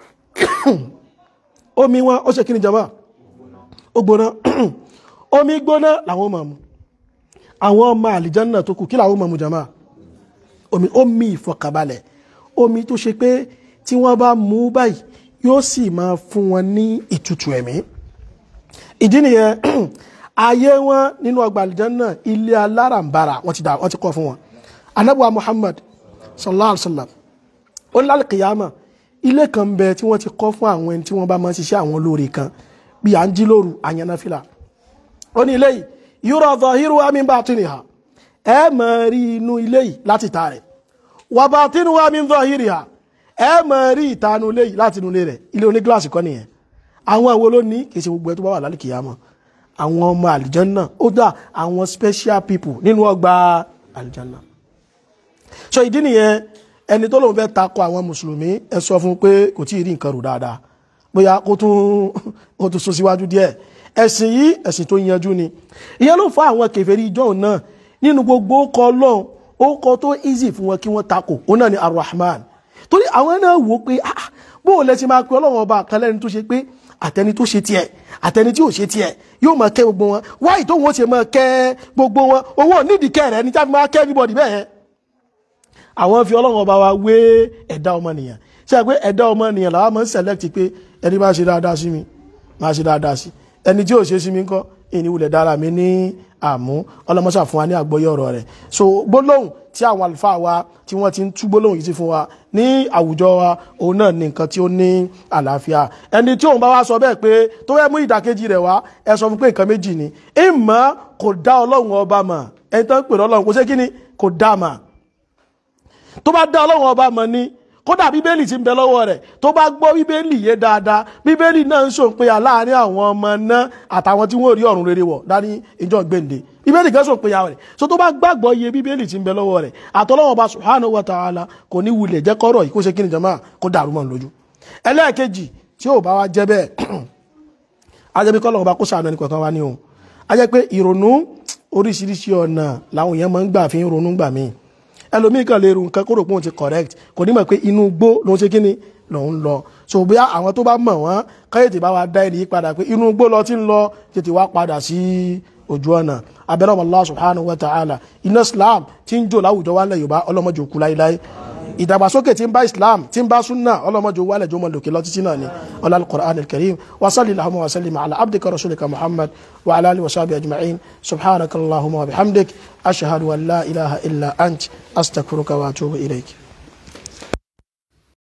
omi wọn ó ṣe kí ni jama ó gbóná omi gbóná làwọn máa mu àwọn ọmọ àlìjánà tó kù kí làwọn máa mu jama omi omi ìfọkàbalẹ̀ omi tó ṣe pé tí wọ́n bá mú báyìí yóò sì máa fún wọn ní ìtutù ẹ̀mí ìdí nìyẹn ayé wọn nínú ọgbà àlìjánnà ilé alárànbarà wọ́n ti dà wọ́n ti kọ́ fún wọn anabuwa Muhammad sallallahu alaihi wa sallam ó ní lálùkìyàmà ilé kan bẹ tí wọ́n ti kọ́ fún àwọn ẹni tí wọ́n bá máa ń ṣiṣẹ́ àwọn olóore kan bí à ń jí lóru àyànnáfìlà ó ní ilé yìí yúrọ̀ zahiruha min batiniha ẹ máa rí inú ilé yìí láti ta rẹ̀ wa batinuha min zahiriha ẹ máa rí ìtanu ilé yìí láti inú ilé rẹ̀ ilé oní gíláàsì kọ́ nìyẹn àwọn àwọn ló ní kì í ṣe gbogbo ẹ tó bá wà lálùkìyàmà àwọn ọmọ àlìjánná ó dà àwọn special people nínú ọgbà àlìjánná so ìdí nìyẹn ẹni tó lóun fẹ́ takọ àwọn mùsùlùmí ẹ sọ fún pé kò tí ì rí nǹkan rò dáadáa bóyá kó tún kó tún sún síwájú díẹ̀ ẹ̀sìn yìí ẹ̀sìn tó yanjú ni ìyẹn ló fa àwọn kèfèrí ìjọ náà nínú gbogbo ọkọ Ọlọ́run orúkọ tó easy fún wọn kí wọ́n takò òun náà ni arrahman torí àwọn náà wò pé ah bó o lẹ ti máa pe Ọlọ́run ọba kan lẹ́ni tó ṣe pé àtẹni tó ṣe tiẹ̀ àtẹni tí ò ṣe tiẹ̀ yóò máa kẹ́ gbogbo wọn wáyé tó wọn ṣe máa kẹ́ gbogbo wọn owó nídìí kẹ́ rẹ̀ ní táfi máa kẹ́ everybody bẹ́ẹ̀ àwọn fi ọlọ́run ọba wa wé ẹ̀dá ọmọnìyàn ṣe pé ẹ̀dá ọmọnìyàn làwọn máa ń select pé ẹni bá ṣe dáadáa sí mi máa ṣe dáadáa sí ẹni tí ò ṣe sí mi ńkọ́ ìní wulẹ̀ dára mi ní àmú ọlọ́mọṣà fún wa ní àgbọ́yé ọ̀rọ̀ rẹ̀ so gbólóhùn tí àwọn àlùfáà wa tí wọ́n ti ń tú gbólóhùn yìí sí fún wa ní àwùjọ wa òun náà ní nǹkan tí ó ní àlàáfíà ẹni tí òun bá wá sọ bẹ́ẹ̀ pé tó fẹ́ mú ìdàkejì rẹ̀ wá ẹ sọ fún pé nǹkan méjì ni ìmọ̀ kò dá ọlọ́run ọba mọ̀ ẹni tó ń pè lọ́lọ́run kò ṣe kí ni kò dá mọ̀ tó bá dá ọlọ́run ọba mọ̀ ni kódà bíbélì ti ń bẹ lọ́wọ́ rẹ̀ tó bá gbọ́ bíbélì yé dáadáa bíbélì náà ń ṣòpinya láàrin àwọn ọmọ náà àtàwọn tí wọ́n rí ọ̀run rere wọ̀ dání ìjọ gbèǹde bíbélì kan ṣòpinya rẹ̀ so tó bá gbàgbọ́ iye bíbélì ti ń bẹ lọ́wọ́ rẹ̀ àtọ́lọ́wọ́ ọba subhanahu wa ta'ala kò ní wulẹ̀ jẹ́ kọ́rọ̀ yìí kó ṣe kí ni jama kó dàrú mọ́ lójú ẹlẹ́ẹ̀kejì tí ò bá wá jẹ́ bẹ́ẹ̀ ajẹ́bí kọ́lọ́wọ́ ọba kó ṣàánú ẹnì kọ̀ọ̀kan wá ní òun ajẹ́ pé ìrònú oríṣiríṣi ọ̀nà làwọn èèyàn máa ń gbà fi ń ronú gbà míì ẹlòmíì kan lè ru nǹkan kó rò pé òun ti correct kò ní mọ̀ pé inú gbó ló ń ṣe kíni lòun lọ so bóyá àwọn tó bá mọ̀ wọ́n káyọ̀tì bá wa dá ẹni yí padà pé inú gbó lọ ti ń lọ tètè wá padà sí ojú ọ̀nà abẹ́rẹ́ Allah subhanahu wa ta'ala iná Islam tí ń jò láwùjọ wa lẹ̀ Yorùbá ọlọ́mọdé òkú láíláí ìdàgbàsókè tí ń bá Islam tí ń bá súnà ọlọ́mọdé owó alẹ́jọ́ mọ̀ lòkè lọ́títí náà ni ọlá al-Qur'an al-Karim wa salli Allahumma wa sallim ala abdika rasulika Muhammad wa ala alihi wa sahbihi ajma'in subhanaka Allahumma wa bihamdik ashhadu an la ilaha illa ant astaghfiruka wa atubu ilayk